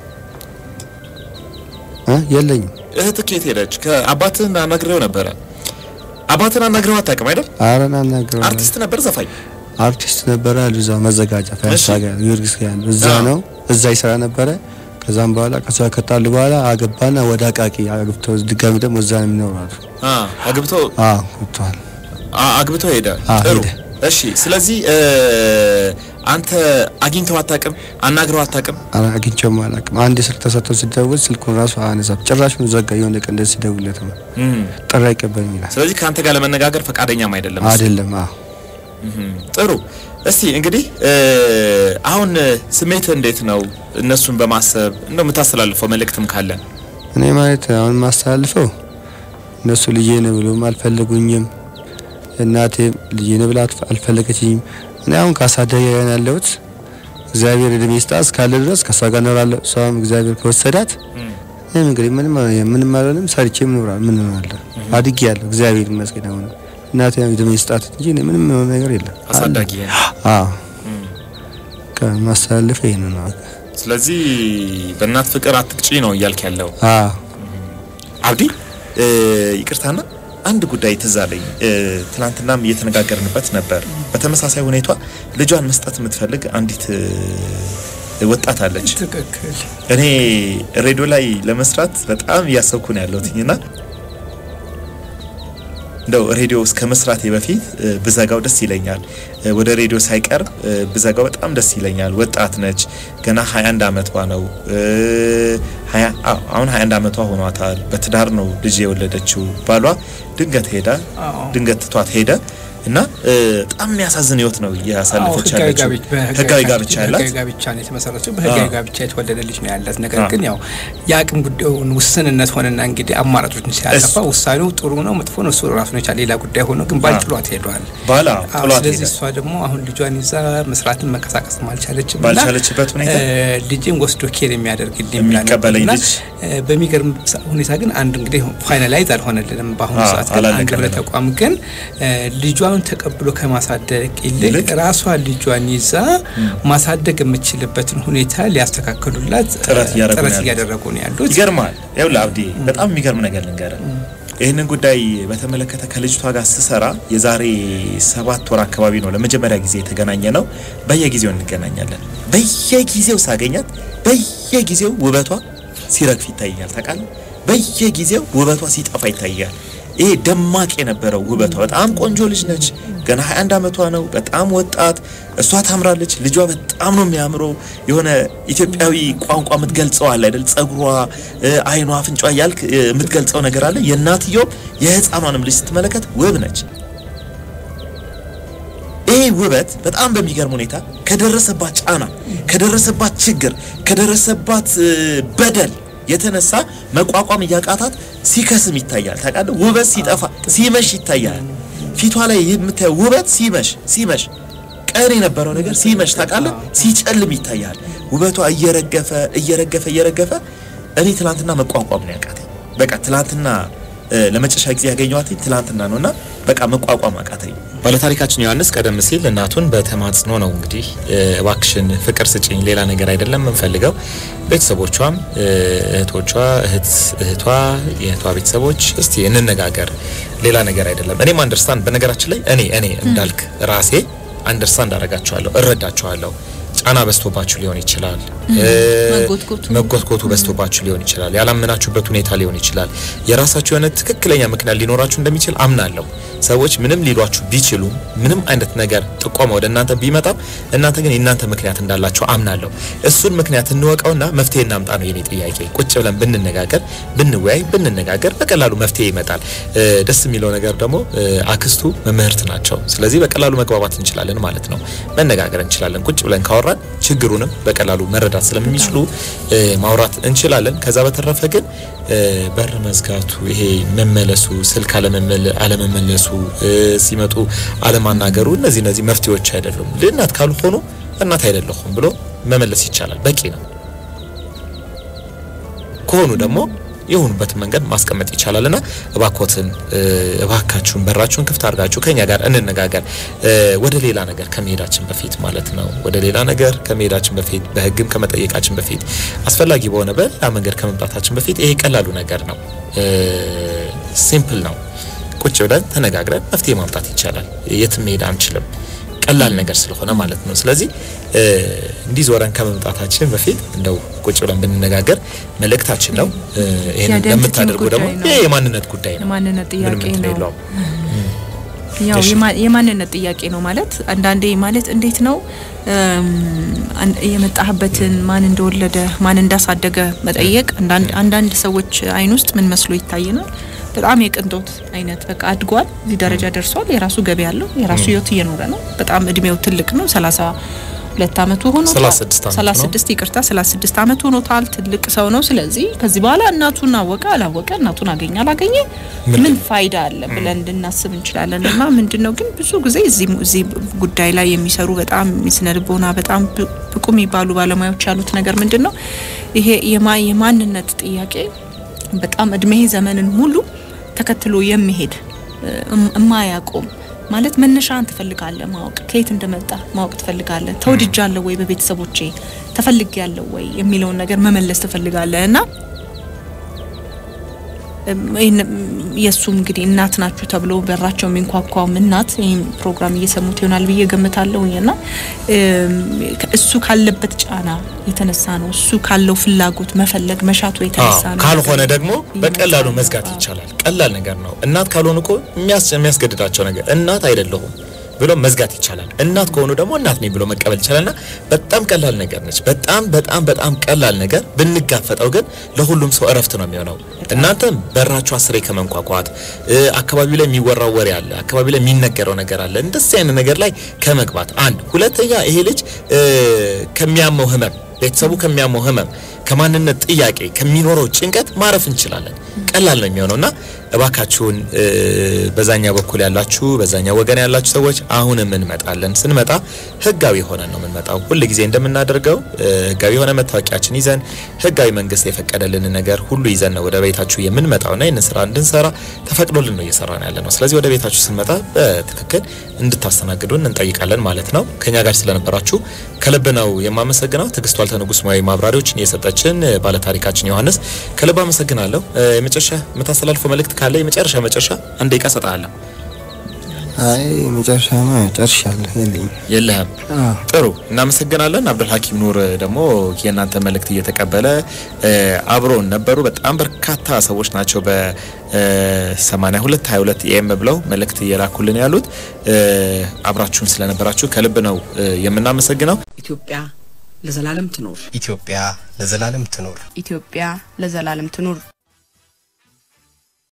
እ የለኝም። እህት ከየት ሄደች? ከአባትህን አናግሬው ነበረ። አባትህን አናግሬው አታውቅም አይደል? ኧረ ናናግረው አርቲስት ነበር ዘፋኝ። አርቲስት ነበረ አሉ እዛ መዘጋጃ እሺ። ፈረሳ ጋር ጊዮርጊስ ጋር ያለው እዛ አዎ። ነው እዛ ይሰራ ነበረ። ከዛም በኋላ ከሷ ከጣሉ በኋላ አገባና ወደ አቃቂ አግብቶ ድጋሚ ደግሞ እዛ ነው የሚኖራሉ። አ አግብቶ አዎ ገብቷል። አ- አግብቶ ሄደ። አ፣ ጥሩ ሄደ። እሺ። ስለዚህ እ፣ አንተ አግኝተው አታውቅም? አናግረው አታውቅም? ኧረ አግኝቼውም አላውቅም። አንድ ስልክ ተሰጥቶ ሲደውል ስልኩን ራሱ አነሳም። ጭራሹን ዘጋ። የሆነ ቀን እንደዚህ ሲደውልለት ነው እም፣ ጥሪ አይቀበልም ይላል። ስለዚህ ከአንተ ጋር ለመነጋገር ፈቃደኛም አይደለም እሱ። አይደለም። አዎ እም፣ ጥሩ እስቲ እንግዲህ እ፣ አሁን ስሜት እንዴት ነው? እነሱን በማሰብ እንደው የምታስተላልፈው መልእክትም ካለ እኔ ማለት አሁን ማስተላልፈው እነሱ ልጄ ነው ብሎም አልፈለጉኝም። እናቴም ልጄ ነው ብላ አትፈ- አልፈለገችኝም። እኔ አሁን ከአሳዳጊ ጋር ነው ያለሁት። እግዚአብሔር እድሜ ይስጣት እስካለ ድረስ ከእሷ ጋር እኖራለሁ። እሷም እግዚአብሔር ከወሰዳት እኔም እንግዲህ ምንም ምንም አልሆንም። ሰርቼ ምኖራል ምን እሆናለሁ? አድጌያለሁ። እግዚአብሔር ይመስገን። አሁን እናቴ እድሜ ይስጣት እንጂ እኔ ምንም የሆነ ነገር የለም። አሳዳጊ አዎ ከማስተላለፍ ይሄን ነው። በቃ። ስለዚህ በእናት ፍቅር አትቅጪ ነው እያልክ ያለው አዎ አብዲ እ፣ ይቅርታና አንድ ጉዳይ ትዝ አለኝ። እ፣ ትናንትናም እየተነጋገርንበት ነበር። በተመሳሳይ ሁኔታ ልጇን መስጠት የምትፈልግ አንዲት እ፣ ወጣት አለች። ትክክል። እኔ ሬዲዮ ላይ ለመስራት በጣም እያሰብኩ ነው ያለሁትኝና እንደው ሬዲዮ እስከ መስራቴ በፊት እ፣ ብዘጋው ደስ ይለኛል። እ፣ ወደ ሬዲዮ ሳይቀርብ እ፣ ብዘጋው በጣም ደስ ይለኛል። ወጣት ነች፣ ገና 21 ዓመቷ ነው። እ፣ ሀያ አዎ፣ አሁን 21 ዓመቷ ሆኗታል። በትዳር ነው ልጅ የወለደችው። ባሏ ድንገት ሄደ፣ አዎ። ድንገት ትቷት ሄደ እና እ፣ በጣም የሚያሳዝን ህይወት ነው እያሳለፈች ህጋዊ ያለችው። ጋብቻ በህጋዊ ህጋዊ ጋብቻ ያላት ህጋዊ ጋብቻ ነው የተመሰረተው። በህጋዊ አዎ። ጋብቻ የተወለደ ልጅ ነው ያላት። ነገር አዎ። ግን ያው የአቅም ጉዳዩን ውስንነት ሆነና እንግዲህ አማራጮችን ሲያጠፋ እሱ- ውሳኔው ጥሩ ነው መጥፎ ነው እሱ ራሱን የቻለ ሌላ ጉዳይ ሆኖ ግን ባል አዎ። ጥሏት ሄዷል። ባላ አዎ፣ ጥሏት ስለዚህ ሄደ። እሷ ደግሞ አሁን ልጇን ይዛ መስራትን መንቀሳቀስ አልቻለችም። ባልቻለችበት ሁኔታ ልጅን ወስዶ ኬር የሚያደርግልኝ ብላ የሚቀበለኝ ነበርና፣ ልጅ እ፣ በሚገርም ሳ- ሁኔታ ግን አንድ እንግዲህ ፋይናላይዝ አልሆነልንም። በአሁኑ አዎ፣ ሰዓት ግን አንድ አላለቀልንም። ህብረት ተቋም ግን እ፣ ልጇን ተቀብሎ ከማሳደግ ይልቅ ይልቅ ራሷ ልጇን ይዛ ማሳደግ የምችልበትን ሁኔታ ሊያስተካክሉላት እ፣ ጥረት እያደረጉ ነው ጥረት ያሉት። እያደረጉ ነው ያሉት። ይገርማል። ይኸውልህ አብዲ በጣም የሚገርም ነገር ልንገርህ። ይህንን ጉዳይ በተመለከተ ከልጅቷ ጋር ስሰራ የዛሬ ሰባት ወር አካባቢ ነው ለመጀመሪያ ጊዜ የተገናኘ ነው። በየጊዜው እንገናኛለን። በየጊዜው ሳገኛት በየጊዜው ውበቷ ሲረግፍ ይታየኛል። ታውቃለህ፣ በየጊዜው ውበቷ ሲጠፋ ይታያል። ይሄ ደማቅ የነበረው ውበቷ በጣም ቆንጆ ልጅ ነች። ገና 21 ዓመቷ ነው። በጣም ወጣት። እሷ ታምራለች። ልጇ በጣም ነው የሚያምረው። የሆነ ኢትዮጵያዊ ቋንቋ የምትገልጸው አለ አይደል? ጸጉሯ፣ እ፣ አይኗ፣ አፍንጫ እያልክ እ፣ የምትገልጸው ነገር አለ። የእናትየው የህፃኗንም ልጅ ስትመለከት ውብ ነች። ይሄ ውበት በጣም በሚገርም ሁኔታ ከደረሰባት ጫና፣ ከደረሰባት ችግር፣ ከደረሰባት እ፣ በደል የተነሳ መቋቋም እያቃታት ሲከስም ይታያል። ታውቃለህ፣ ውበት ሲጠፋ ሲመሽ ይታያል። ፊቷ ላይ የምታየው ውበት ሲመሽ ሲመሽ ቀን የነበረው ነገር ሲመሽ ታውቃለህ፣ ሲጨልም ይታያል። ውበቷ እየረገፈ እየረገፈ እየረገፈ እኔ ትላንትና መቋቋም ነው ያቃተኝ። በቃ ትላንትና እ፣ ለመጨረሻ ጊዜ ያገኘኋት ትላንትና ነውና በቃ መቋቋም አቃተኝ። ባለታሪካችን ዮሐንስ ቀደም ሲል እናቱን በተማጽኖ ነው እንግዲህ እ፣ እባክሽን ፍቅር ስጭኝ፣ ሌላ ነገር አይደለም የምንፈልገው። ቤተሰቦቿም እ፣ እህቶቿ እህት እህቷ የእህቷ ቤተሰቦች እስቲ እንነጋገር፣ ሌላ ነገር አይደለም። እኔም አንደርስታንድ በነገራችን ላይ እኔ እኔ እንዳልክ ራሴ አንደርስታንድ አደርጋቸዋለሁ፣ እረዳቸዋለሁ። ጫና በዝቶባችሁ ሊሆን ይችላል። እ፣ መጎትጎቱ መጎትጎቱ በዝቶባችሁ ሊሆን ይችላል። ያላመናችሁበት ሁኔታ ሊሆን ይችላል። የራሳችሁ የሆነ ትክክለኛ ምክንያት ሊኖራችሁ እንደሚችል አምናለሁ። ሰዎች ምንም ሊሏችሁ ቢችሉም ምንም አይነት ነገር ጥቆማ ወደ እናንተ ቢመጣም እናንተ ግን የእናንተ ምክንያት እንዳላቸው አምናለሁ። እሱን ምክንያት እንወቀውና መፍትሄ እናምጣ ነው የኔ ጥያቄ። ቁጭ ብለን ብንነጋገር፣ ብንወያይ፣ ብንነጋገር በቀላሉ መፍትሄ ይመጣል። እ፣ ደስ የሚለው ነገር ደግሞ እ፣ አክስቱ መምህርት ናቸው። ስለዚህ በቀላሉ መግባባት እንችላለን ማለት ነው። መነጋገር እንችላለን። ቁጭ ብለን ካወራን ችግሩንም በቀላሉ መረዳት ስለሚችሉ እ፣ ማውራት እንችላለን። ከዛ በተረፈ ግን እ፣ በር መዝጋቱ፣ ይሄ መመለሱ፣ ስልክ አለመመለ- አለመመለሱ፣ እ፣ ሲመጡ አለማናገሩ፣ እነዚህ እነዚህ መፍትሄዎች አይደሉም። እናት ካልሆኑ እናት አይደለሁም ብሎ መመለስ ይቻላል። በቂ ነው። ከሆኑ ደግሞ የሆኑበትን መንገድ ማስቀመጥ ይቻላል እና እባኮትን እ፣ እባካችሁን በራችሁን ክፍት አድርጋችሁ ከኛ ጋር እንነጋገር እ፣ ወደ ሌላ ነገር ከመሄዳችን በፊት ማለት ነው። ወደ ሌላ ነገር ከመሄዳችን በፊት በሕግም ከመጠየቃችን በፊት አስፈላጊ በሆነ በሌላ መንገድ ከመምጣታችን በፊት ይሄ ቀላሉ ነገር ነው። ሲምፕል ነው። ቁጭ ብለን ተነጋግረን መፍትሄ ማምጣት ይቻላል። የትም መሄድ አንችልም። ቀላል ነገር ስለሆነ ማለት ነው። ስለዚህ እ፣ እንዲህ ዞረን ከመምጣታችን በፊት እንደው ቁጭ ብለን ብንነጋገር መልእክታችን ነው። እ፣ ይሄንን የአይደንቲቲ ለምታደርጉ ደግሞ ጉዳይ ነው። ይሄ የማንነት ጉዳይ ነው። የማንነት ምንም ጥያቄ እንትን ነው። የለውም። ያው እሺ። የማ- የማንነት ጥያቄ ነው ማለት አንዳንዴ ማለት እንዴት ነው እም፣ አን- የመጣህበትን ማን እንደወለደ ማን እንዳሳደገ መጠየቅ አንዳንድ አንዳንድ ሰዎች አይን ውስጥ ምን መስሎ ይታየናል በጣም የቅንጦት አይነት በቃ አድጓል እዚህ ደረጃ ደርሷል የራሱ ገቢ ያለው የራሱ ህይወት እየኖረ ነው በጣም እድሜው ትልቅ ነው ሰላሳ ሁለት አመቱ ሆኖታል 36 ዓመቱ ነው። 36 ይቅርታ 36 አመቱ ሆኖታል ትልቅ ሰው ነው ስለዚህ ከዚህ በኋላ እናቱን አወቀ አላወቀ እናቱን አገኘ አላገኘ ምን ፋይዳ አለ ብለን ልናስብ እንችላለን እና ምንድነው ግን ብዙ ጊዜ እዚህ እዚህ ጉዳይ ላይ የሚሰሩ በጣም የስነ ልቦና በጣም ብ- ብቁ የሚባሉ ባለሙያዎች ያሉት ነገር ምንድን ነው ይሄ የማ- የማንነት ጥያቄ በጣም እድሜ ዘመንን ሙሉ ተከትሎ የሚሄድ እም- እማያቆም ማለት መነሻን ትፈልጋለህ ማወቅ ከየት እንደመጣ ማወቅ ትፈልጋለህ ተወድጃለሁ ወይ በቤተሰቦቼ ተፈልጌያለሁ ወይ የሚለውን ነገር መመለስ ትፈልጋለህ እና እም፣ ይህን- የእሱም እንግዲህ እናት ናችሁ ተብሎ በራቸው የሚንኳኳውም እናት ይህም ፕሮግራም እየሰሙት ይሆናል ብዬ ገምታለሁኝ እና እም፣ እሱ ካለበት ጫና የተነሳ ነው እሱ ካለው ፍላጎት መፈለግ መሻቱ የተነሳ አዎ፣ ነው ካልሆነ ደግሞ በቀላሉ እየመጣ መዝጋት ነው። ይቻላል። ቀላል ነገር ነው። እናት ካልሆኑ እኮ የሚያስ- የሚያስገድዳቸው ነገር እናት አይደለሁም ብሎ መዝጋት ይቻላል። እናት ከሆኑ ደግሞ እናት ነኝ ብሎ መቀበል ይቻላልና በጣም ቀላል ነገር ነች። በጣም በጣም በጣም ቀላል ነገር ብንጋፈጠው ግን ለሁሉም ሰው እረፍት ነው የሚሆነው። እናንተም በራችሁ አስሬ ከመንኳኳት እ፣ አካባቢው ላይ የሚወራው ወሬ አለ፣ አካባቢው ላይ የሚነገረው ነገር አለ። እንደዚህ አይነት ነገር ላይ ከመግባት አንድ፣ ሁለተኛ ይሄ ልጅ እ፣ ከሚያመው ህመም ቤተሰቡ ከሚያመው ህመም ከማንነት ጥያቄ ከሚኖረው ጭንቀት ማረፍ እንችላለን። ቀላል ነው የሚሆነውና እባካችሁን እ፣ በዛኛው በኩል ያላችሁ በዛኛው ወገን ያላችሁ ሰዎች አሁንም እንመጣለን። ስንመጣ ህጋዊ ሆነን ነው የምንመጣው። ሁል ጊዜ እንደምናደርገው እ፣ ህጋዊ የሆነ መታወቂያችን ይዘን ህጋዊ መንግስት የፈቀደልንን ነገር ሁሉ ይዘን ነው ወደ ቤታችሁ የምንመጣውና ይህንን ስራ እንድንሰራ ተፈቅዶልን ነው እየሰራን ያለ ነው። ስለዚህ ወደ ቤታችሁ ስንመጣ በትክክል እንድታስተናግዱን እንጠይቃለን ማለት ነው። ከኛ ጋር ስለነበራችሁ ከልብ ነው የማመሰግነው። ትዕግስቱ አልተንጉስ ሙያዊ ማብራሪያዎችን የሰጠችን እ፣ ባለታሪካችን ዮሐንስ ከልብ አመሰግናለሁ። እ፣ የመጨረሻ የምታስተላልፈው መልእክት ካለ የመጨረሻ መጨረሻ አንድ ደቂቃ እሰጥሃለሁ። አይ መጨረሻማ ጨርሻለሁ የለኝም። የለህም? አዎ። ጥሩ እናመሰግናለን። አብዱል ሀኪም ኑር ደግሞ የእናንተ መልእክት እየተቀበለ እ፣ አብሮን ነበሩ። በጣም በርካታ ሰዎች ናቸው በ82 22 ኤም ብለው መልእክት እየላኩልን ያሉት። እ፣ አብራችሁን ስለነበራችሁ ከልብ ነው እ፣ የምናመሰግነው። ኢትዮጵያ ለዘላለም ትኖር። ኢትዮጵያ ለዘላለም ትኖር። ኢትዮጵያ ለዘላለም ትኑር